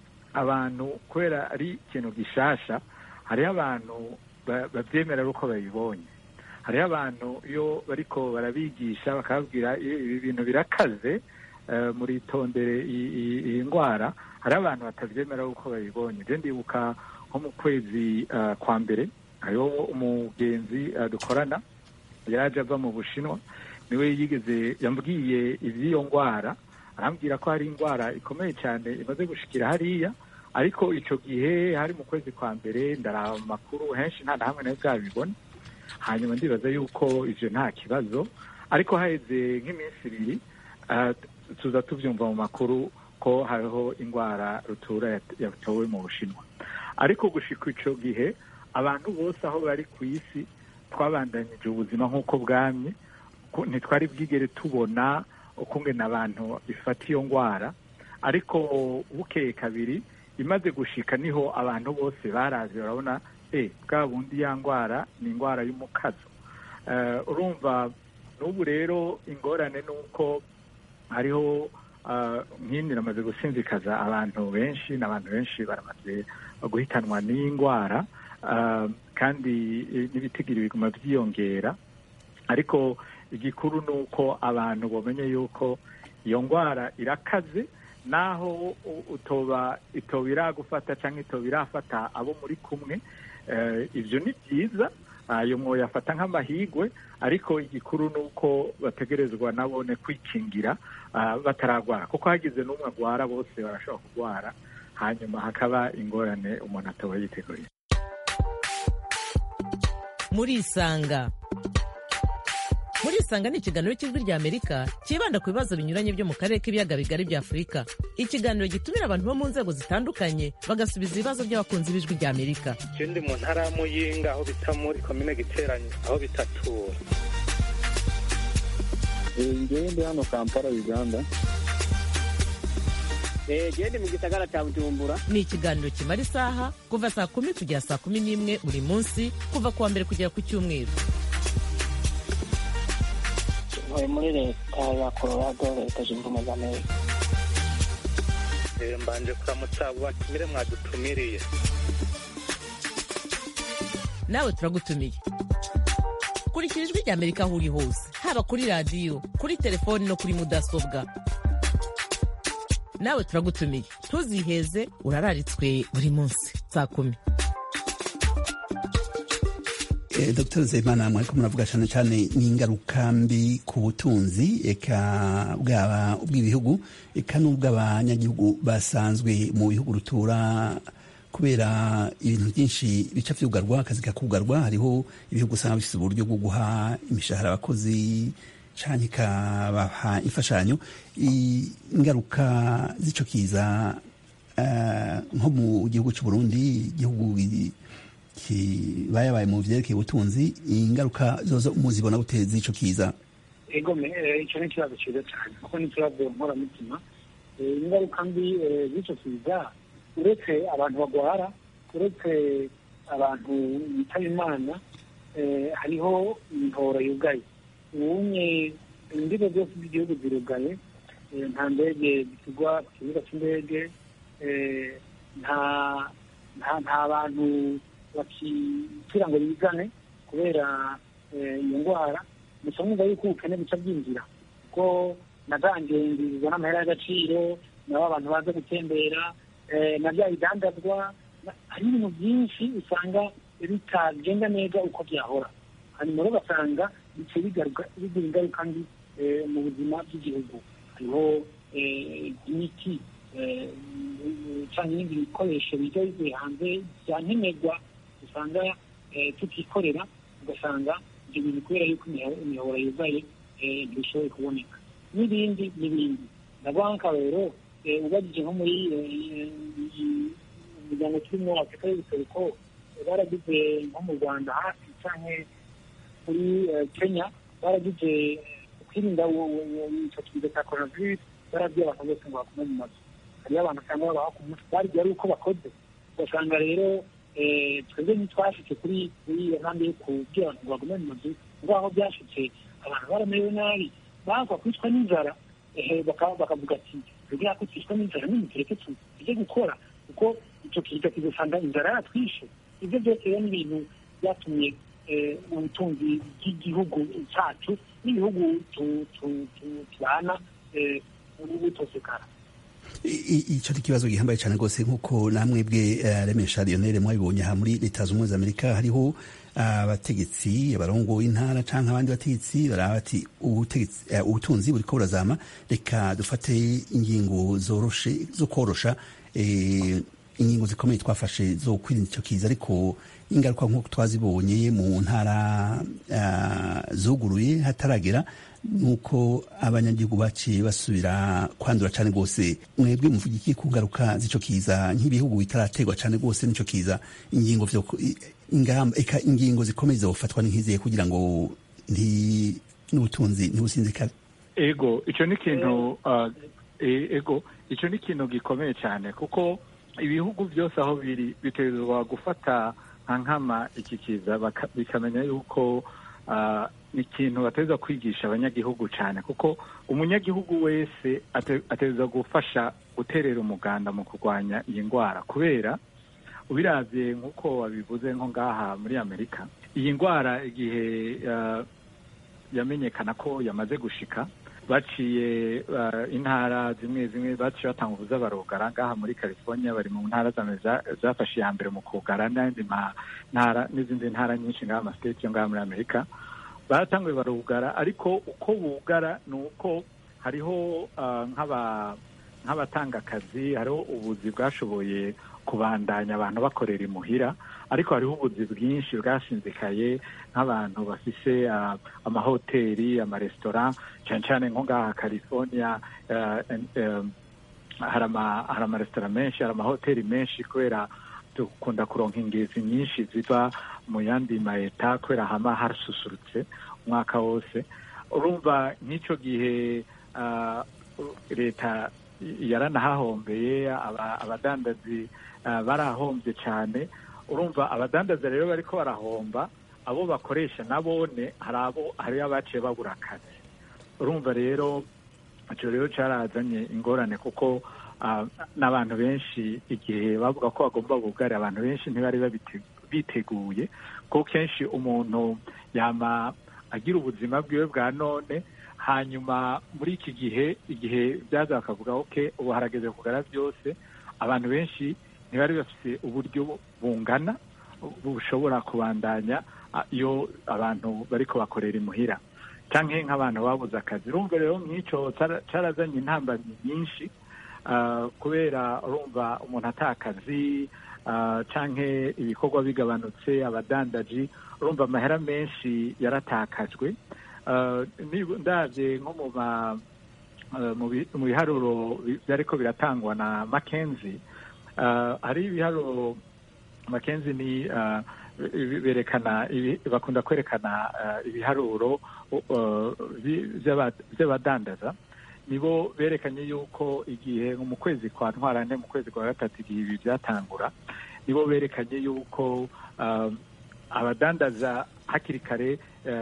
abantu kubera ari ikintu gishasha hariho abantu ba- bavyemera ari uko babibonye hariho abantu iyo bariko barabigisha bakababwira "I- ibi bintu birakaze eh, muritondere i- i- iyi ndwara hariho abantu batavyemera uko babibonye je ndibuka nko mu kwezi eh, kwa mbere hariho umugenzi eh, dukorana yaje ava mu bushinwa niwe yigeze yambwiye ivy'iyo ndwara arambwira ko hari indwara ikomeye cyane imaze gushikira hariya ariko ico gihe hari mu kwezi kwa mbere ndaraba mu makuru henshi nta na hamwe nayo bwabibona hanyuma ndibaza yuko ivyo nta kibazo ariko haheze nk'iminsi ibiri ah, tuza tuvyumva mu makuru ko hariho indwara rutura yat- yatowe mu bushinwa ariko gushika ico gihe abantu bose aho bari ku isi twabandanyije ubuzima nk'uko bwamye ko ntitwari bwigere tubona ukungena abantu ifata iyo ndwara ariko bukeye kabiri imaze gushika niho abantu bose barazi barabona eh bwa bundi ya ndwara ni indwara y'umukazo Eh, urumva n'ubu rero ingorane ni uko hariho ah, nk'indi namaze gusinzikaza abantu benshi n'abantu benshi baramaze guhitanwa n'iyi ndwara ah, kandi eh, n'ibitigiri biguma byiyongera ariko igikuru ni uko abantu bamenye yuko iyo ndwara irakaze naho u- utoba itoba iragufata cyangwa itoba irafata abo muri kumwe eh, ibyo ni byiza ayo mwoyafata nk'amahigwe ariko igikuru ni uko bategerezwa nabone kwikingira ah, bataragwara kuko hagize n'umwe agwara bose barashobora kurwara hanyuma hakaba ingorane umuntu ataba yiteguye murisanga murisanga ni ikiganiro cy'ijwi rya amerika cyibanda ku bibazo binyuranye byo mu karere k'ibiyaga bigari bya afurika ikiganiro gitumira abantu bo mu nzego zitandukanye bagasubiza ibibazo by'abakunzi b'ijwi rya amerika je ndi mu ntara ya muyinga aho bita muri komine giteranyi aho bitatura ngewe ndi hano kampala uganda gende mu gisagara cya bujumbura ni ikiganiro kimara isaha kuva saa kumi kugera saa kumi n'imwe buri munsi kuva ku wa mbere kugera ku cyumweru ntuye muri leta ya colorado leta zunze ubumwe za amerika Eh, mbanje kuramutsa abo batumire mwadutumiriye nawe turagutumiye kurikira ijwi rya amerika aho uri hose haba kuri radiyo kuri telefoni no kuri mudasobwa nawe turagutumiye ntuziheze urararitswe buri munsi saa kumi Eh, Dr Zeimana mwariko muravuga cyane cyane n'ingaruka mbi ku butunzi eka bwaba ubw'ibihugu eka n'ubw'abanyagihugu basanzwe mu bihugu rutura kubera ibintu byinshi bica vyugarwa akazi kakugarwa hariho ibihugu usanga bifise uburyo bwo guha imishahara abakozi canke ikabaha imfashanyo I- ingaruka z'ico kiza eh, nko mu gihugu c'u Burundi igihugu gi- kibayabaye mu vyerekeye ubutunzi ingaruka zozo muzibona gute z'ico kiza ego me eh, icyo ni ikibazo cyiza cyane kuko ni ikibazo nkoramutima Eh, ingaruka mbi eh, z'icyo kiza uretse abantu bagwara uretse abantu bitaba imana eh, hariho imihoro yugaye ubunye imbibe zose z'igihugu zirugaye eh, nta ndege zigwa ku kibuga cy'indege eh, nta nta nta bantu bakikira ngo bizane kubera eh, iyo ndwara gusa mwumva yuko ubukene buca bwinjira kuko na za ngenzi zizana amahera y'agaciro nabo abantu baza gutembera eh, na bya bidandazwa na- hari ibintu byinshi usanga bitagenda neza uko byahora hanyuma rero ugasanga bice bigaruka bigira ingaruka mbi eh, mu buzima bw'igihugu hariho eh, imiti eh, cyangwa ibindi bikoresho bijya bivuye hanze bya nkenerwa usanga eh, tutikorera ugasanga ibyo bintu kubera yuko imiho- imihoro yugaye eh, ntibishoboye kuboneka n'ibindi n'ibindi ndavuga nk'akarero eh, ubajije nko muri eh, iyi- umuryango turimo afurika y'ubuseruko eh, baragize nko mu rwanda hafi cyangwa muri eh, kenya baragize kwirinda icyo kiza cya coronavirus barabwiye abantu bose ngo bagume mu mazu hariyo abantu usanga babaho ku munsi barya ari uko bakoze ugasanga rero twebwe ntitwashitse kuri kuri iyo ntambwe yo kubwira abantu ngo bagume mu mazu ngo aho byashitse abantu baramerewe nabi bagwa kwicwa n'inzara bakavuga ati kugira ko twicwa n'inzara nimutureke tujye gukora kuko icyo kiza kizasanga inzara yatwishe ibyo byose rero ni ibintu byatumye ubutunzi bw'igihugu cyacu n'ibihugu tubana butosekara icyo ni ikibazo gihambaye cyane rwose nk'uko namwe bwe remesha lionel mwabibonye aha muri leta zunze ubumwe za amerika hariho abategetsi abarongo intara cyangwa abandi bategetsi baraba bati ubutunzi buri ko burazama reka dufate ingingo zoroshe zo korosha ingingo zikomeye twafashe zo kwirinda icyo kiza ariko ingaruka nk'uko twazibonye mu ntara zuguruye hataragera nuko abanyagihugu baciye basubira kwandura cyane rwose mwebwe muvuga iki ku ngaruka z'icyo kiza nk'ibihugu bitarategwa cyane rwose n'icyo kiza ingingo ingamba eka ingingo zikomeye zofatwa nk'iziye kugira ngo n'ubutunzi ntibusinzikare ego icyo ni ikintu ego icyo ni ikintu gikomeye cyane kuko ibihugu byose aho biri bitegerezwa gufata nka nkama iki kiza bikamenya yuko ni ikintu bateza kwigisha abanyagihugu cyane kuko umunyagihugu wese ateza gufasha guterera umuganda mu kurwanya iyi ndwara kubera ubirabye nk'uko wabivuze nko ngaha muri amerika iyi ndwara igihe yamenyekana ko yamaze gushika baciye intara zimwe zimwe baciye batanga ubuza barugara ngaha muri california bari mu ntara zafashe iya mbere mu kugara n'izindi ntara nyinshi ngaha amasiteti yo ngaha muri amerika baratanguye barugara ariko uko bugara ni uko hariho nk'abatanga akazi hariho ubuzi bwashoboye kubandanya abantu bakorera imuhira ariko hariho ubuzi bwinshi bwashinzikaye nk'abantu bafise amahoteli amaresitora cyane cyane nko ngaha california hari amaresitora menshi hari amahoteli menshi kubera dukunda kuronka ingezi nyinshi ziva mu yandi mayeta kubera hama hasusurutse umwaka wose urumva nk'icyo gihe leta yaranahahombeye abadandazi barahombye cyane urumva abadandaza rero bariko barahomba abo bakoresha nabone hari abo hari abaciye babura akazi urumva rero icyo rero cyarazanye ingorane kuko n'abantu benshi igihe bavuga ko bagomba bugare abantu benshi ntibari biteguye kuko kenshi umuntu yama agira ubuzima bwiwe bwa none hanyuma muri iki gihe igihe byaza bakavuga oke ubu harageze kugara byose abantu benshi ntibari bafite uburyo bungana bushobora kubandanya iyo abantu bari kubakorera imuhira cyangwa nk'abantu babuze akazi urumva rero nk'icyo cyarazanye intambamyi nyinshi kubera urumva umuntu atakazi cyangwa ibikorwa bigabanutse abadandaji urumva amahera menshi yaratakajwe ndabye nko mu biharuro byari ko biratangwa na makenzi hari ibiharuro makenzi ni berekana bakunda kwerekana ibiharuro by'abadandaza nibo berekanye yuko igihe mu kwezi kwa ntwarane mu kwezi kwa gatatu igihe ibi byatangura nibo berekanye yuko abadandaza hakiri kare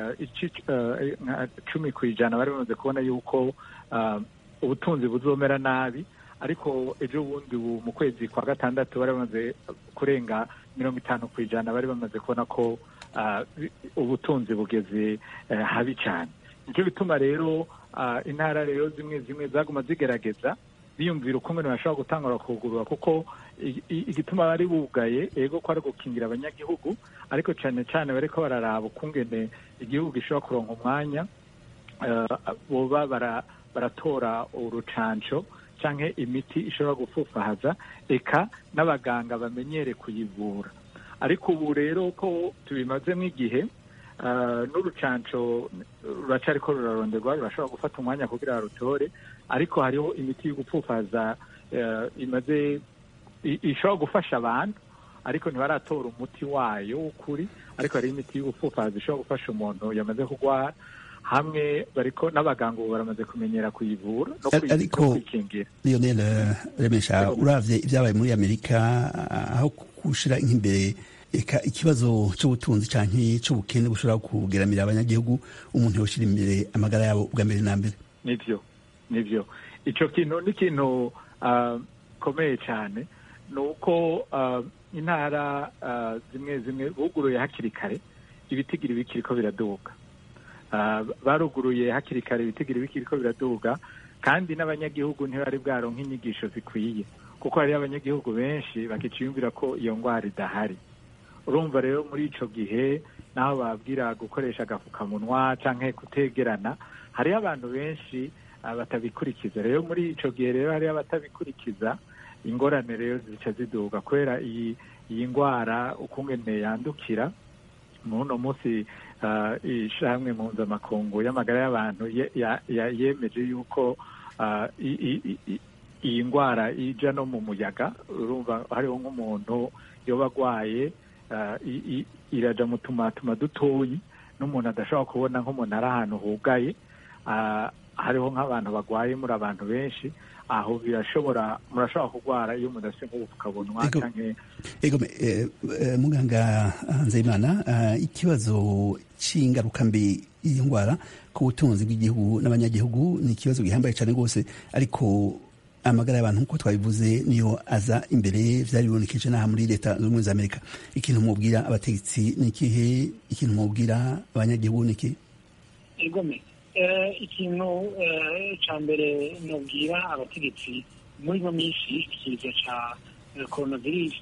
cumi ku ijana bari bamaze kubona yuko ubutunzi buzomera nabi ariko ejo bundi mu kwezi kwa gatandatu bari bamaze kurenga mirongo itanu ku ijana bari bamaze kubona ko ubutunzi bugeze habi cyane nicyo bituma rero intara rero zimwe zimwe zaguma zigerageza biyumvira ukuntu bashobora gutangura kugurura kuko igituma bari bugaye ego ko ari gukingira abanyagihugu ariko cyane cyane bariko bararaba ukungene igihugu gishobora kuronka umwanya boba baratora urucanco canke imiti ishobora gufufahaza eka n'abaganga bamenyere kuyivura ariko ubu rero ko tubimazemo igihe n'urucanco ruracariko ruraronderwa rurashobora gufata umwanya kugira barutore ariko hariho imiti yo gupfufaza imaze ishobora gufasha abantu ariko ntibaratora umuti wayo w'ukuri ariko hari imiti yo gupfufaza ishobora gufasha umuntu yamaze kurwara hamwe bariko n'abaganga ubu baramaze kumenyera kuyivura no Ar- kuyi- ariko- no kuyikingira lionel eh, remesha uravye ibyabaye muri amerika ah, aho gushira nk'imbere eka ikibazo c'ubutunzi canke c'ubukene bushobora kugeramira abanyagihugu umuntu yoshira imbere amagara yabo bwa mbere na mbere nivyo nivyo ico kintu ni ikintu ah, komeye cyane ni uko ah, intara ah, zimwe zimwe buguruye hakiri kare ibitigiri bikiriko biraduga Ah, baruguruye hakiri kare ibitigiri bikiriko biraduga kandi n'abanyagihugu ntibari bwaronka inyigisho zikwiye kuko hariyo abanyagihugu benshi bakiciyumvira ko iyo ndwara idahari urumva rero muri ico gihe naho babwira gukoresha agafukamunwa canke kutegerana hariho abantu benshi ah, batabikurikiza rero muri ico gihe rero hariho abatabikurikiza ingorane rero zica ziduga kubera iyi iyi ndwara ukungene yandukira muno munsi ah, ishamwe mpuzamakungu y'amagara y'abantu ye- ya- ya- yemeje yuko ah, i- i- i- i- iyi ndwara ija no mu muyaga urumva hariho nk'umuntu yoba agwaye ah, i- i- iraja mu tumatuma dutoyi n'umuntu adashobora kubona nk'umuntu ari ahantu hugaye ah, hariho nk'abantu bagwaye muri abantu benshi aho birashobora murashobora kurwara iyo mudafite nk'ubupfukamunwa Ego. canke ego me- eh, eh, muganga nzeyimana ah, ikibazo c'ingaruka mbi y'iyo ndwara ku butunzi bw'igihugu n'abanyagihugu ni ikibazo gihambaye cyane rwose ariko amagara y'abantu nk'uko twabivuze niyo aza imbere vyari bibonekeje n'aha muri leta zunze ubumwe za amerika ikintu mubwira abategetsi ni ikihe ikintu mubwira abanyagihugu ni ikihe igome Eh, ikintu eh, ca mbere nobwira abategetsi muri ino minsi ikiza ca eh, coronavirus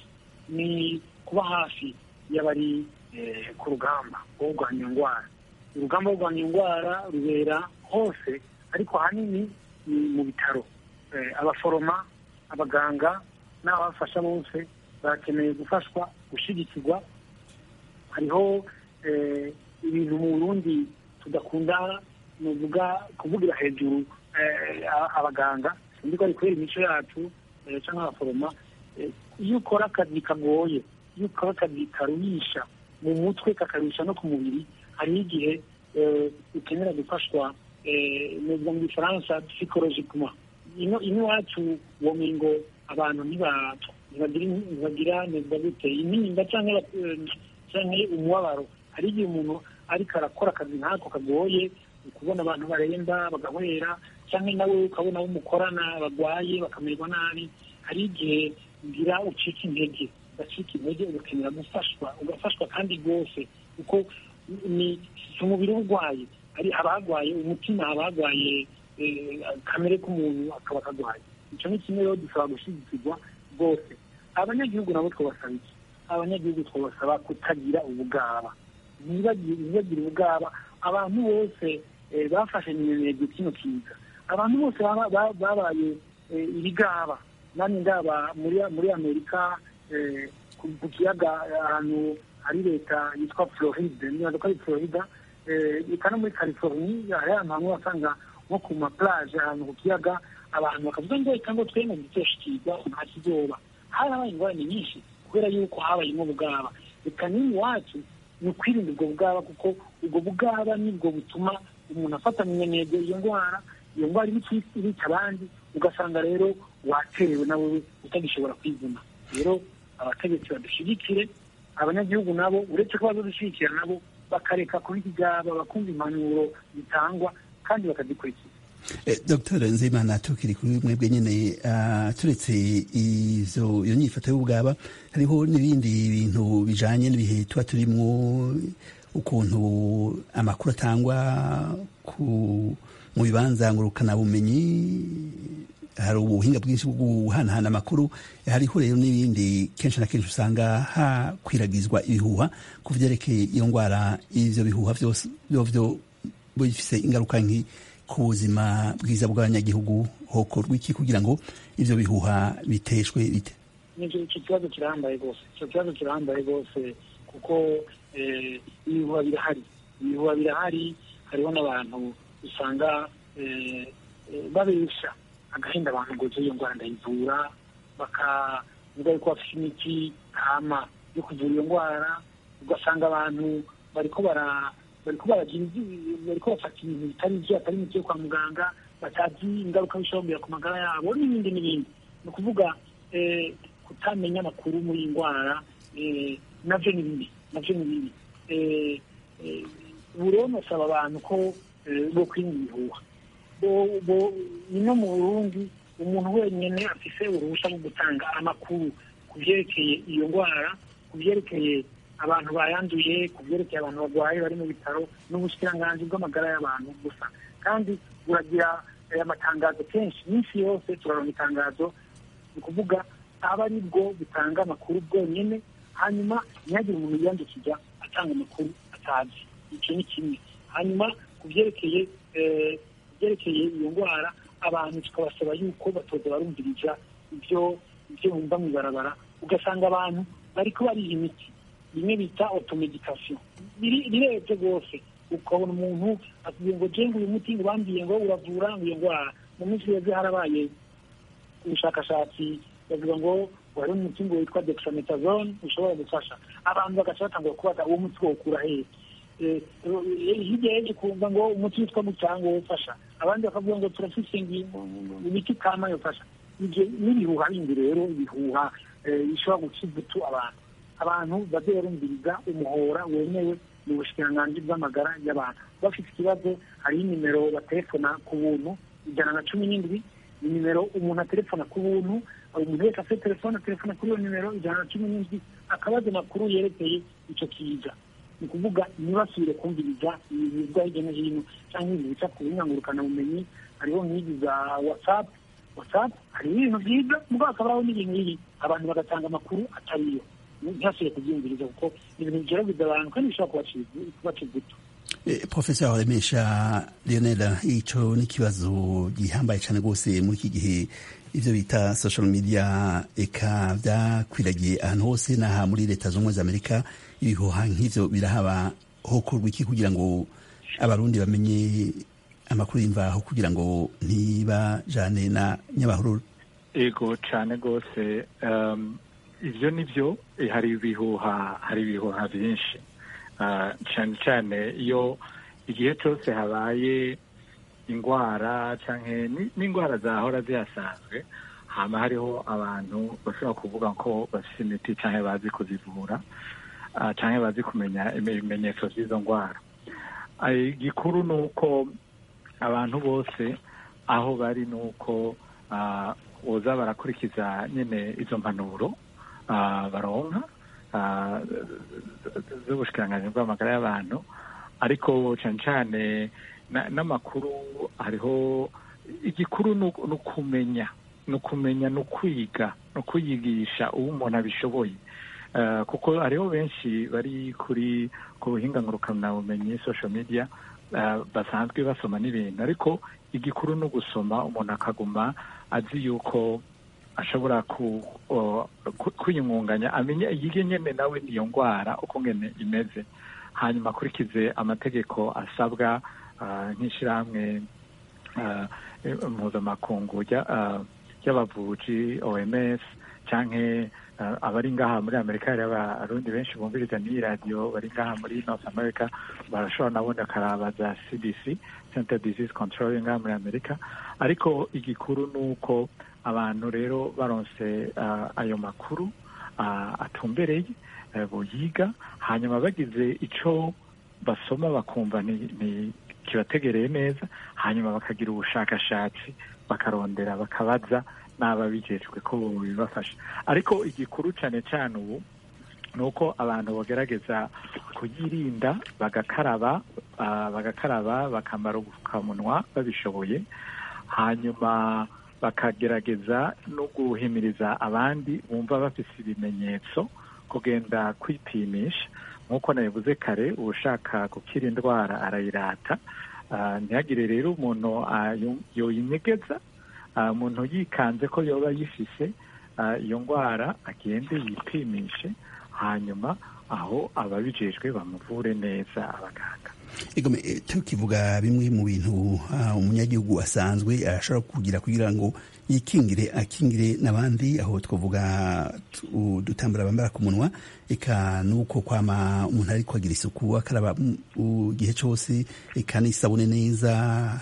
ni kuba hafi y'abari eh, ku rugamba rwo kurwanya iyo ndwara urugamba rwo kurwanya iyo ndwara rubera hose ariko ahanini ni mu bitaro Eh, abaforoma abaganga n'ababafasha bose barakeneye gufashwa gushyigikirwa hariho eh, ibintu mu burundi tudakunda nuvuga kuvugira hejuru eh, a- abaganga sinzi ko ari kubera imico yacu eh, canke abaforoma eh, iyo ukora akazi kagoye iyo ukora akazi karuhisha mu mutwe kakaruhisha no ku mubiri hariho igihe eh, ukenera gufashwa eh, nuvuga mu gifaransa psychologiquement ino ino iwacu womengo abantu ntiba- ntibagira ntibagira neza gute intimba canke eh, canke umubabaro hari igihe umuntu ariko arakora akazi nk'ako kagoye ukubona abantu baremba bagahwera cyangwa nawe ukabona abo mukorana bagwaye bakamererwa nabi hari igihe ngira ucika intege ugacika intege ugakenera gufashwa ugafashwa kandi rwose kuko ni si umubiri uba urwaye hari abagwaye umutima abagwaye kamere k'umuntu akaba akagwaye icyo ni kimwe rero dusaba gushyigikirwa rwose abanyagihugu nabo twabasaba iki abanyagihugu twabasaba kutagira ubugaba ntibagire ubugaba abantu bose eh, bafashe minenegwe kino kiza abantu bose baba- ba- babaye eh, ibigaba nani ndaba muri muri amerika eh, ku ku kiyaga ahantu hari leta yitwa floride nibaza ko ari florida eh, eka no muri california hari ahantu hamwe wasanga nko ku maplage ahantu ku kiyaga abantu bakavuga ngo reka ngo twemwe dutoshikirwa nta kizoba harabaye ingorane nyinshi kubera yuko habayemo ubugaba reka nini wacu ni ukwirinda ubwo bugaba kuko ubwo bugaba nibwo butuma umuntu afata minenegwe iyo ndwara iyo ndwara ibica ibica abandi ugasanga rero waterewe nawe utagishobora kwivuna rero abategetsi badushyigikire abanyagihugu nabo uretse ko bazadushyigikira nabo bakareka kuba ikigaba bakumva impanuro zitangwa kandi bakazikurikiza Eh, Dr Nzeyimana tukiri kuri mwebwe nyene ah, turetse izo iyo nyifato y'ubwaba hariho n'ibindi bintu bijanye n'ibihe tuba turimwo ukuntu amakuru atangwa ku mu bibanza ngurukana bumenyi hari ubuhinga bwinshi bwo guhanahana amakuru hariho rero n'ibindi kenshi na kenshi usanga hakwiragizwa ibihuha ku vyerekeye iyo ndwara ivyo bihuha vyose vyovyo bifise ingaruka nki ku buzima bwiza bw'abanyagihugu hokorwa iki kugira ngo ivyo bihuha biteshwe bite nicyo icyo kibazo kirahambaye rwose icyo kibazo kirahambaye rwose kuko eh, ibihuha birahari ibihuha birahari hariho n'abantu usanga eh, eh, babesha agahinda abantu ngo iyo ndwara ndayivura bakavuga yuko bafite imiti kama yo kuvura iyo ndwara ugasanga abantu bariko bara bariko baragira ivyi- bariko bafata ibintu bitari ivyo atari imiti yo kwa muganga batazi ingaruka bishobora ku magara yabo n'ibindi n'ibindi ni ukuvuga eh, kutamenya amakuru muri iyi ndwara eh, navyo ni bibi navyo ni bibi Eh, eh, ubu rero nosaba abantu ko eh, bo kwirinda ibihuha bo- bo- ino mu burundi umuntu wenyine afise uruhushya rwo gutanga amakuru ku byerekeye iyo ndwara ku byerekeye abantu bayanduye ku byerekeye abantu barwaye bari mu bitaro n'ubushikiranganji bw'amagara y'abantu gusa kandi buragira eh, amatangazo kenshi iminsi yose turaronka itangazo ni ukuvuga aba ari bwo bitanga amakuru bwonyine hanyuma ntihagire umuntu yiyandikiza atanga amakuru atazi icyo ni kimwe hanyuma ku byerekeye eh, ku byerekeye iyo ndwara abantu tukabasaba yuko batoza barumviriza ibyo ibyo bumva mu ibarabara ugasanga abantu bariko bariha imiti bimwe bita automedication biri- birebye rwose ukabona umuntu akubwiye ngo jenga uyu muti ngo bambwiye ngo uravura ngo iyo ndwara mu minsi yeze harabaye ubushakashatsi bavuga ngo wari umuti ngo witwa dexamethasone ushobora gufasha abantu bagaca batangura kubaza uwo muti wokura hehe Eh, eh, hirya yeje kumva ngo umuti witwa mucango wofasha abandi bakavuga ngo turafise ngi- imiti kama yofasha ivyo n'ibihuha bindi rero ibihuha eh, bishobora guca ivutu abantu abantu baze barumviriza umuhora wemewe mu bushikiranganji bw'amagara y'abantu bafite ikibazo hariho inimero batelefona ku buntu ijana na cumi n'indwi ni nimero umuntu atelefona ku buntu umuntu wese afite telefone atelefona kuri iyo nimero ijana na cumi n'indwi akabaza amakuru yerekeye icyo kiza ni ukuvuga ntibasubire kumviriza ibintu biva hirya no hino cyangwa ibintu bica ku bumenyi hariho nk'izi za watsapu watsapu hariho ibintu byiza mugabo hakaba hariho n'ibintu bibi abantu bagatanga amakuru atariyo ntihasubire kubyumviriza kuko ibintu bigeragiza abantu kandi bishobora kubaca ibuto Eh, Profesa Remesha Lionel ico ni ikibazo gihambaye cyane rwose muri iki gihe ivyo bita social media eka vyakwiragiye ahantu hose n'aha muri leta z'ubumwe za Amerika ibihuha nk'ivyo birahaba hokorwa iki kugira ngo abarundi bamenye amakuru y'imvaho kugira ngo ntibajane na nyabahururu ego cyane rwose um, ivyo nivyo eh, hari ibihuha hari ibihuha byinshi Ah, cyane cyane iyo igihe cyose habaye indwara canke ni- n'indwara zahora zihasanzwe hama hariho abantu bashobora kuvuga ko bafite imiti canke bazi kuzivura ah, canke bazi kumenya ibimenyetso vy'izo ndwara Ah, igikuru ni uko abantu bose aho bari ni uko ah, boza barakurikiza nyine izo mpanuro ah, baronka ah, z'ubushikiranganji bw'amagara y'abantu ariko cyane cyane na- n'amakuru hariho igikuru ni uku- ni ukumenya ni ukumenya ni ukwiga ni ukuyigisha uwo umuntu abishoboye Eh, kuko hariho benshi bari kuri ku buhinga ngurukanabumenyi social media eh, basanzwe basoma n'ibintu ariko igikuru ni ugusoma umuntu akaguma azi yuko ashobora ku o- ku- kwiyungunganya amenya yige nyene nawe niyo ndwara uko ngene imeze hanyuma akurikize amategeko asabwa ah, nk'ishirahamwe ah, mpuzamakungu rya- ah, ry'abavuji oms canke ah, abari ngaha muri amerika hari abarundi benshi bumviriza n'iyi radiyo bari ngaha muri north america barashobora nabone akaraba za cdc center disease control ngaha muri amerika ariko igikuru ni uko abantu rero baronse ah, ayo makuru ah, atumbereye eh, boyiga hanyuma bagize ico basoma bakumva ni, ni kibategereye neza hanyuma bakagira ubushakashatsi bakarondera bakabaza n'ababijejwe ko bibafasha ariko igikuru cyane cyane ubu ni uko abantu bagerageza kuyirinda bagakaraba ah, bagakaraba bakambara ubupfukamunwa babishoboye hanyuma bakagerageza no guhimiriza abandi bumva bafise ibimenyetso kugenda kwipimisha nk'uko nabivuze kare ushaka gukira indwara arayirata Ah, ntihagire rero umuntu ah, yo- yoyinyegeza Ah, umuntu yikanze ko yoba yifise ah, iyo ndwara agende yipimishe hanyuma aho ababijejwe bamuvure neza abaganga Egome, eh, tukivuga bimwe mu bintu ah, umunyagihugu asanzwe ashobora kugira kugira ngo yikingire akingire n'abandi aho twavuga tu- dutambara bambara ku munwa eka nuko kwama umuntu ariko agira isuku akaraba mu gihe cyose eka n'isabune neza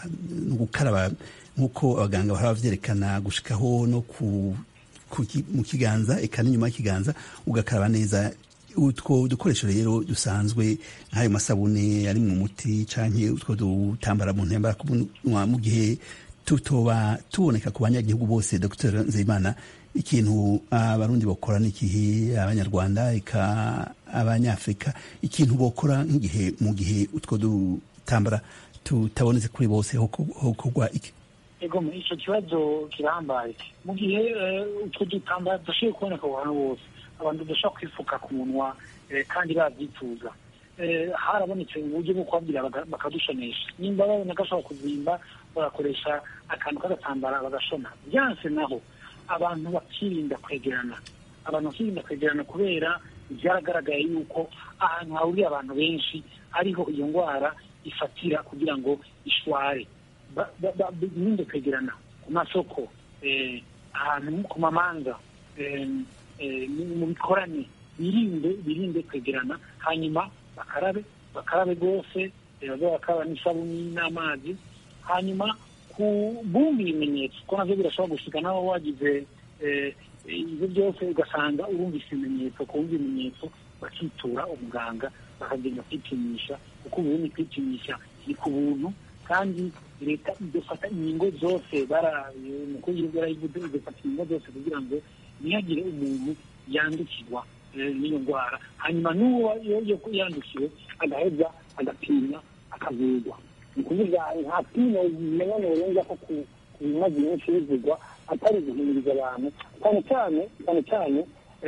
no gukaraba nk'uko abaganga bahora bavyerekana gushikaho no ku ku ki- mu kiganza eka n'inyuma y'ikiganza ugakaraba neza utwo dukoresho rero dusanzwe nk'ayo masabune ari mu muti canke utwo dutambara mu ntembara ku munwa mu gihe tutoba tuboneka ku banyagihugu bose dr nzeyimana ikintu abarundi bokora n'ikihe abanyarwanda eka abanyafrika ikintu bokora nk'igihe mu gihe utwo dutambara tutabonetse kuri bose hokorwa iki ego mu icyo kibazo kirambaye mu gihe eh, utwo dutambara dushoboye kuboneka aho hantu hose abantu badashobora kwifuka ku munwa eh, kandi babyifuza Eh, harabonetse uburyo bwo kubabwira baga- bakadushonesha nimba babona gashobora kuzimba bagakoresha akantu k'agatambara bagashona byanse naho abantu bakirinda kwegerana abantu bakirinda kwegerana kubera byaragaragaye yuko ahantu hahuriye abantu benshi ariho iyo ndwara ifatira kugira ngo ishware ba- ba- ba- birinde kwegerana ku masoko eh, ahantu ku mamanza eh, eh, mu mu bikorane birinde birinde kwegerana hanyuma bakarabe bakarabe rwose eh, baze bakaraba n'isabuni n'amazi hanyuma ku bumva ibimenyetso ko navyo birashobora gushika naho wagize eh, ibyo byose ugasanga urumvise ibimenyetso kumva ibimenyetso bakitura umuganga bakagenda kwipimisha kuko ubundi kwipimisha ni ku buntu kandi leta idufata inkingo zose baraye umukuru w'igihugu yarayivuze idufata inkingo zose kugira ngo ntihagire umuntu yandukirwa eh, n'iyo ndwara hanyuma n'uwo yo- yo- yandukiwe agaheza agapimwa akavurwa ni ukuvuga nta pimo bimenya birenza ko ku ku bimaze iminsi bivugwa atari guhimiriza abantu cyane cyane cyane cyane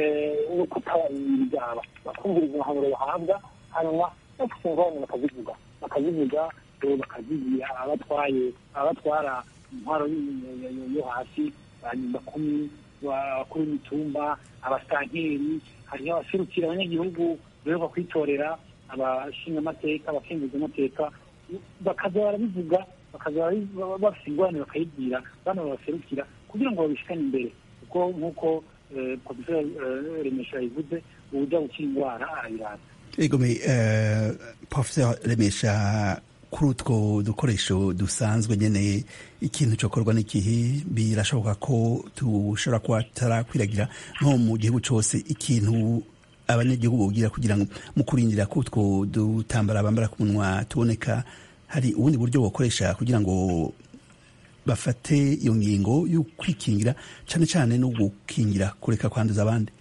no kutabahimiriza bakumviriza impanuro bahabwa hanyuma bafite ingorane bakazivuga bakazivuga eh, bakazigira abatwaye abatwara intwaro yo- yo- yo- yo hasi banyumba kumi bakuru imitumba abasanteri hariho abaserukira abanyagihugu beruka kwitorera abashinga amateka abakenguza amateka bakaza barabivuga bakaza barabi- bafite ingorane bakayibwira bano babaserukira kugira ngo babishikane imbere kuko nk'uko eh, professeur eh, remesha yabivuze uburyo gukira indwara arayirata egome uh, professor remesha kuri utwo dukoresho dusanzwe nyene ikintu cokorwa n'ikihe birashoboka ko tushobora kuba tarakwiragira nko mu gihugu cose ikintu abanyagihugu bogira kugira ngo mu kurindira ko utwo dutambara bambara ku munwa tuboneka hari ubundi buryo bokoresha kugira ngo bafate iyo ngingo yo kwikingira cane cane no gukingira kureka kwanduza abandi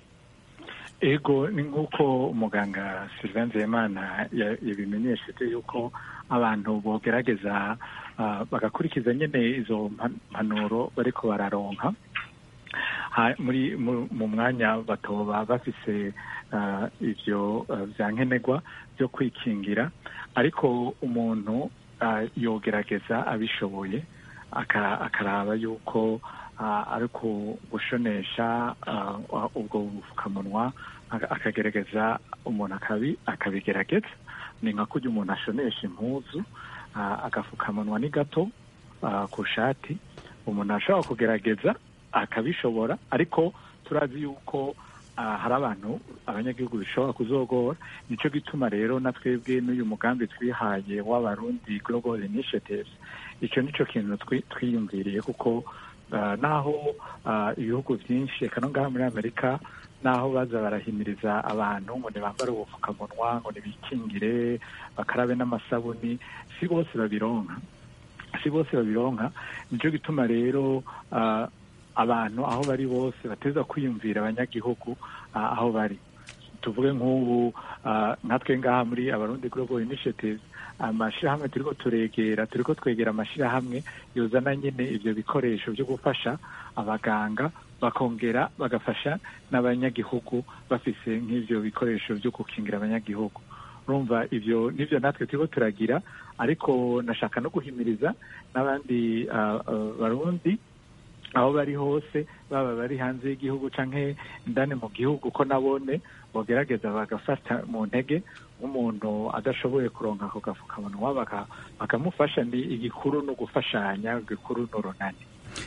ego ni nk'uko umuganga sylvain nzeyimana ya- yabimenyesheje yuko abantu bogerageza ah, bagakurikiza nyine izo mpa- mpanuro bariko bararonka Ha- muri mu- mu mwanya batoba bafise ah, ivyo ah, vya nkenerwa byo kwikingira ariko umuntu ah, yogerageza abishoboye aka- akaraba yuko ah, ari ku gushonesha ah, ah, ubwo bupfukamunwa aka- akagerageza umuntu akabi akabigerageza ni nka kurya umuntu ashonesha impuzu ah, agafukamunwa ni gato ah, ku shati umuntu ashobora kugerageza akabishobora ariko turazi yuko ah, hari abantu abanyagihugu bishobora kuzogora nico gituma rero na twebwe n'uyu mugambi twihaye w'abarundi global initiatives icyo nico kintu twi- twiyumviriye kuko ah, naho ah, ibihugu byinshi eka no ngaha muri amerika naho baza barahimiriza abantu ngo ntibambare ubupfukamunwa ngo ntibikingire bakarabe n'amasabuni si bose babironka si bose babironka nicyo gituma rero ah, abantu aho bari bose bateza kwiyumvira abanyagihugu ah, aho bari tuvuge nk'ubu ah, nkatwe ngaha muri abarundi global initiatives amashirahamwe turiko turegera turiko twegera amashirahamwe yozana nyine ivyo bikoresho byo gufasha abaganga bakongera bagafasha n'abanyagihugu bafise nk'ivyo bikoresho byo gukingira abanyagihugu urumva ivyo nivyo natwe turiko turagira ariko nashaka no guhimiriza n'abandi ah, ah, barundi aho bari hose baba bari hanze y'igihugu canke indani mu gihugu ko nabone bogerageza bagafata mu ntege nk'umuntu adashoboye kuronka ako gafukamunwa bakamufasha ni igikuru no gufashanya igikuru n'urunani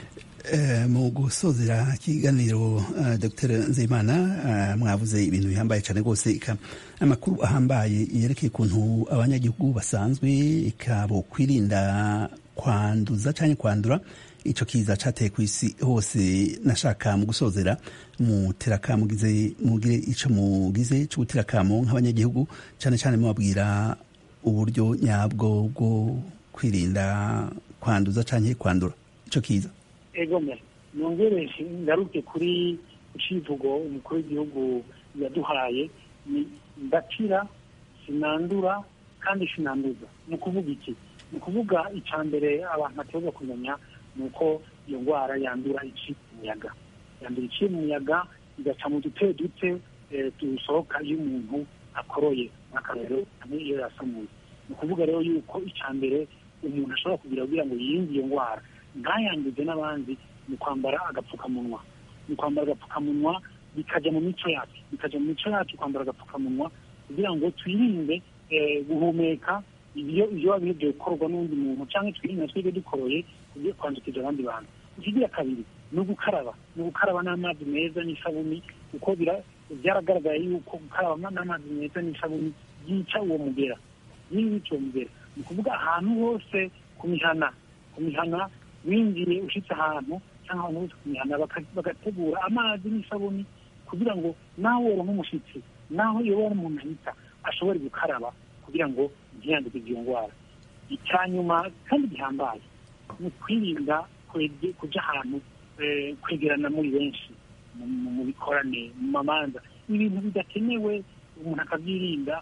mu gusozera ikiganiro dr nzeyimana mwavuze ibintu bihambaye cyane rwose amakuru ahambaye yerekeye ukuntu abanyagihugu basanzwe ikabo kwirinda kwanduza cyangwa kwandura icyo kiza cyateye ku isi hose nashaka mu gusozera muterakamugize mugire icyo mugize cyo guterakamo nk'abanyagihugu cyane cyane mubabwira uburyo nyabwo bwo kwirinda kwanduza cyangwa kwandura icyo kiza egome nongereje ngaruke kuri icivugo umukuru w'igihugu yaduhaye ni ndakira sinandura kandi sinanduza ni ukuvuga iki ni ukuvuga icya mbere abantu bategereza kumenya ni uko iyo ndwara yandura iciye mu muyaga yandura iciye mu muyaga igaca mu dute dute dusohoka iyo umuntu akoroye nk'akarero iyo yasamuye ni ukuvuga rero yuko icya mbere umuntu ashobora kugira kugira ngo yirinde iyo ndwara ntayanduze n'abandi ni kwambara agapfukamunwa ni kwambara agapfukamunwa bikajya mu mico yacu bikajya mu mico yacu kwambara agapfukamunwa kugira ngo twirinde guhumeka ibyo ibyo biba bigiye gukorwa n'undi muntu cyangwa twirinde twebwe dukoroye kugiye kwandukiza abandi bantu ikigira kabiri ni ugukaraba ni ugukaraba n'amazi meza n'isabuni kuko byaragaragaye yuko gukaraba n'amazi meza n'isabuni byica uwo mugera yica uwo mugera ni ukuvuga ahantu hose ku mihana ku mihana winjiye ushyitse ahantu cyangwa ahantu hose ku mihana bagategura amazi n'isabuni kugira ngo nawe wera nk'umushyitsi naho iyo wari umuntu ahita ashobore gukaraba kugira ngo ntiyanduke iyo ndwara icya nyuma kandi gihambaye ni ukwirinda kujya ahantu kwegerana muri benshi mu bikorane mu mamanza ibintu bidakenewe umuntu akabyirinda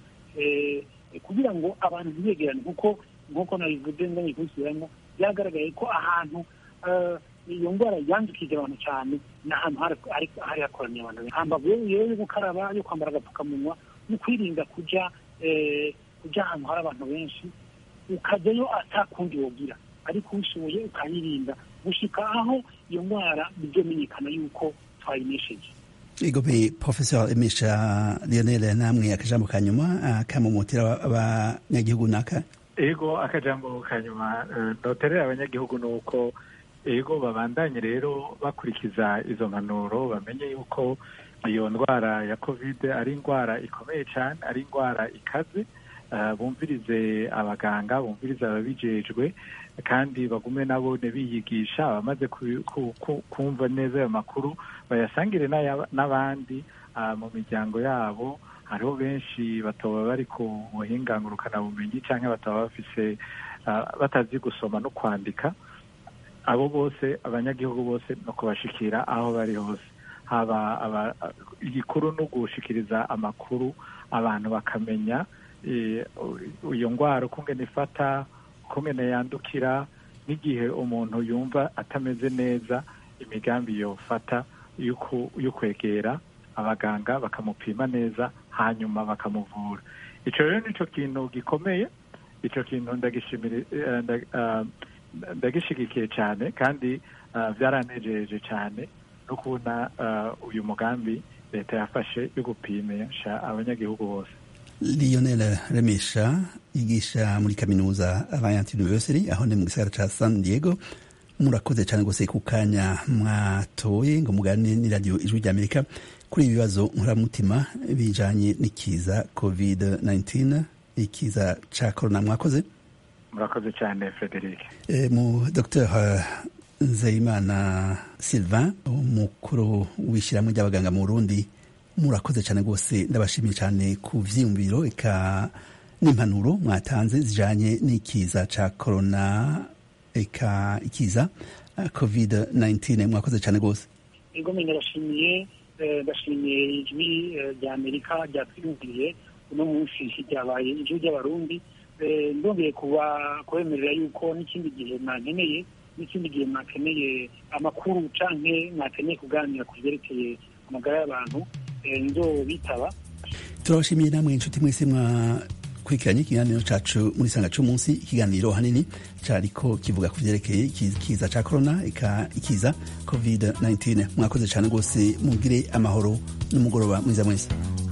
kugira ngo abantu ntibegerane kuko nk'uko nabivuze ndabikurikiranamo byagaragaye ko ahantu iyo ndwara yandukije abantu cyane ni ahantu hari hakoraniye abantu benshi hambavu yo gukaraba yo kwambara agapfukamunwa no kwirinda kujya kujya ahantu hari abantu benshi ukajyayo atakundi wogira ariko ubishoboye ukayirinda gushyika aho iyo ndwara bizomenyekana yuko twayinesheje igobe professeur emesha lionel namwe akajambo ka nyuma akamumutira abanyagihugu naka ego akajambo ka nyuma noterera abanyagihugu ni uko ego babandanye rero bakurikiza izo mpanuro bamenye yuko iyo ndwara ya kovide ari indwara ikomeye cyane ari indwara ikaze bumvirize abaganga bumvirize ababijejwe kandi bagume nabo biyigisha abamaze kumva neza ayo makuru bayasangire n'abandi mu miryango yabo hariho benshi bataba bari ku buhinga ngurukanabumenyi cyangwa bataba bafise batazi gusoma no kwandika abo bose abanyagihugu bose no kubashikira aho bari hose haba igikuru no gushikiriza amakuru abantu bakamenya iyo ndwara ukungene ifata ukungene yandukira n'igihe umuntu yumva atameze neza imigambi yofata yo kwegera abaganga bakamupima neza hanyuma bakamuvura icyo rero nicyo kintu gikomeye icyo kintu ndagishigikiye cyane kandi byaranejeje cyane no kubona uyu mugambi leta yafashe yo gupimisha abanyagihugu bose lionel remesha yigisha muri kaminuza alliance university aho ni mu gisagara ca san diego murakoze cyane rwose ku kanya mwatoye ngo mugane ni radiyo ijwi rya amerika kuri ibi bibazo nkuramutima bijanye n'ikiza covid 19 ikiza ca corona mwakoze murakoze cyane frederic e, mu dr nzeyimana sylvain umukuru w'ishyirahamwe ry'abaganga mu burundi murakoze cyane rwose ndabashimiye cyane ku vyiyumviro eka n'impanuro mwatanze zijanye n'ikiza ca corona eka ikiza covid 19 mwakoze cyane rwose ego mwe ndabashimiye ndashimiye ijwi rya amerika ryatwiyumviriye uno munsi ryabaye ijwi ry'abarundi ndongeye kuba kubemerera yuko n'ikindi gihe mwankeneye n'ikindi gihe mwakeneye amakuru canke mwakeneye kuganira ku vyerekeye amagara y'abantu ndo bitaba turabashimiye namwe inshuti mwese mwakurikiranye ikiganiro cacu muri sanga c'umunsi ikiganiro hanini cariko kivuga ku vyerekeye ikiza ca corona eka ikiza covid 19 mwakoze cane rwose mugire amahoro n'umugoroba mwiza mwese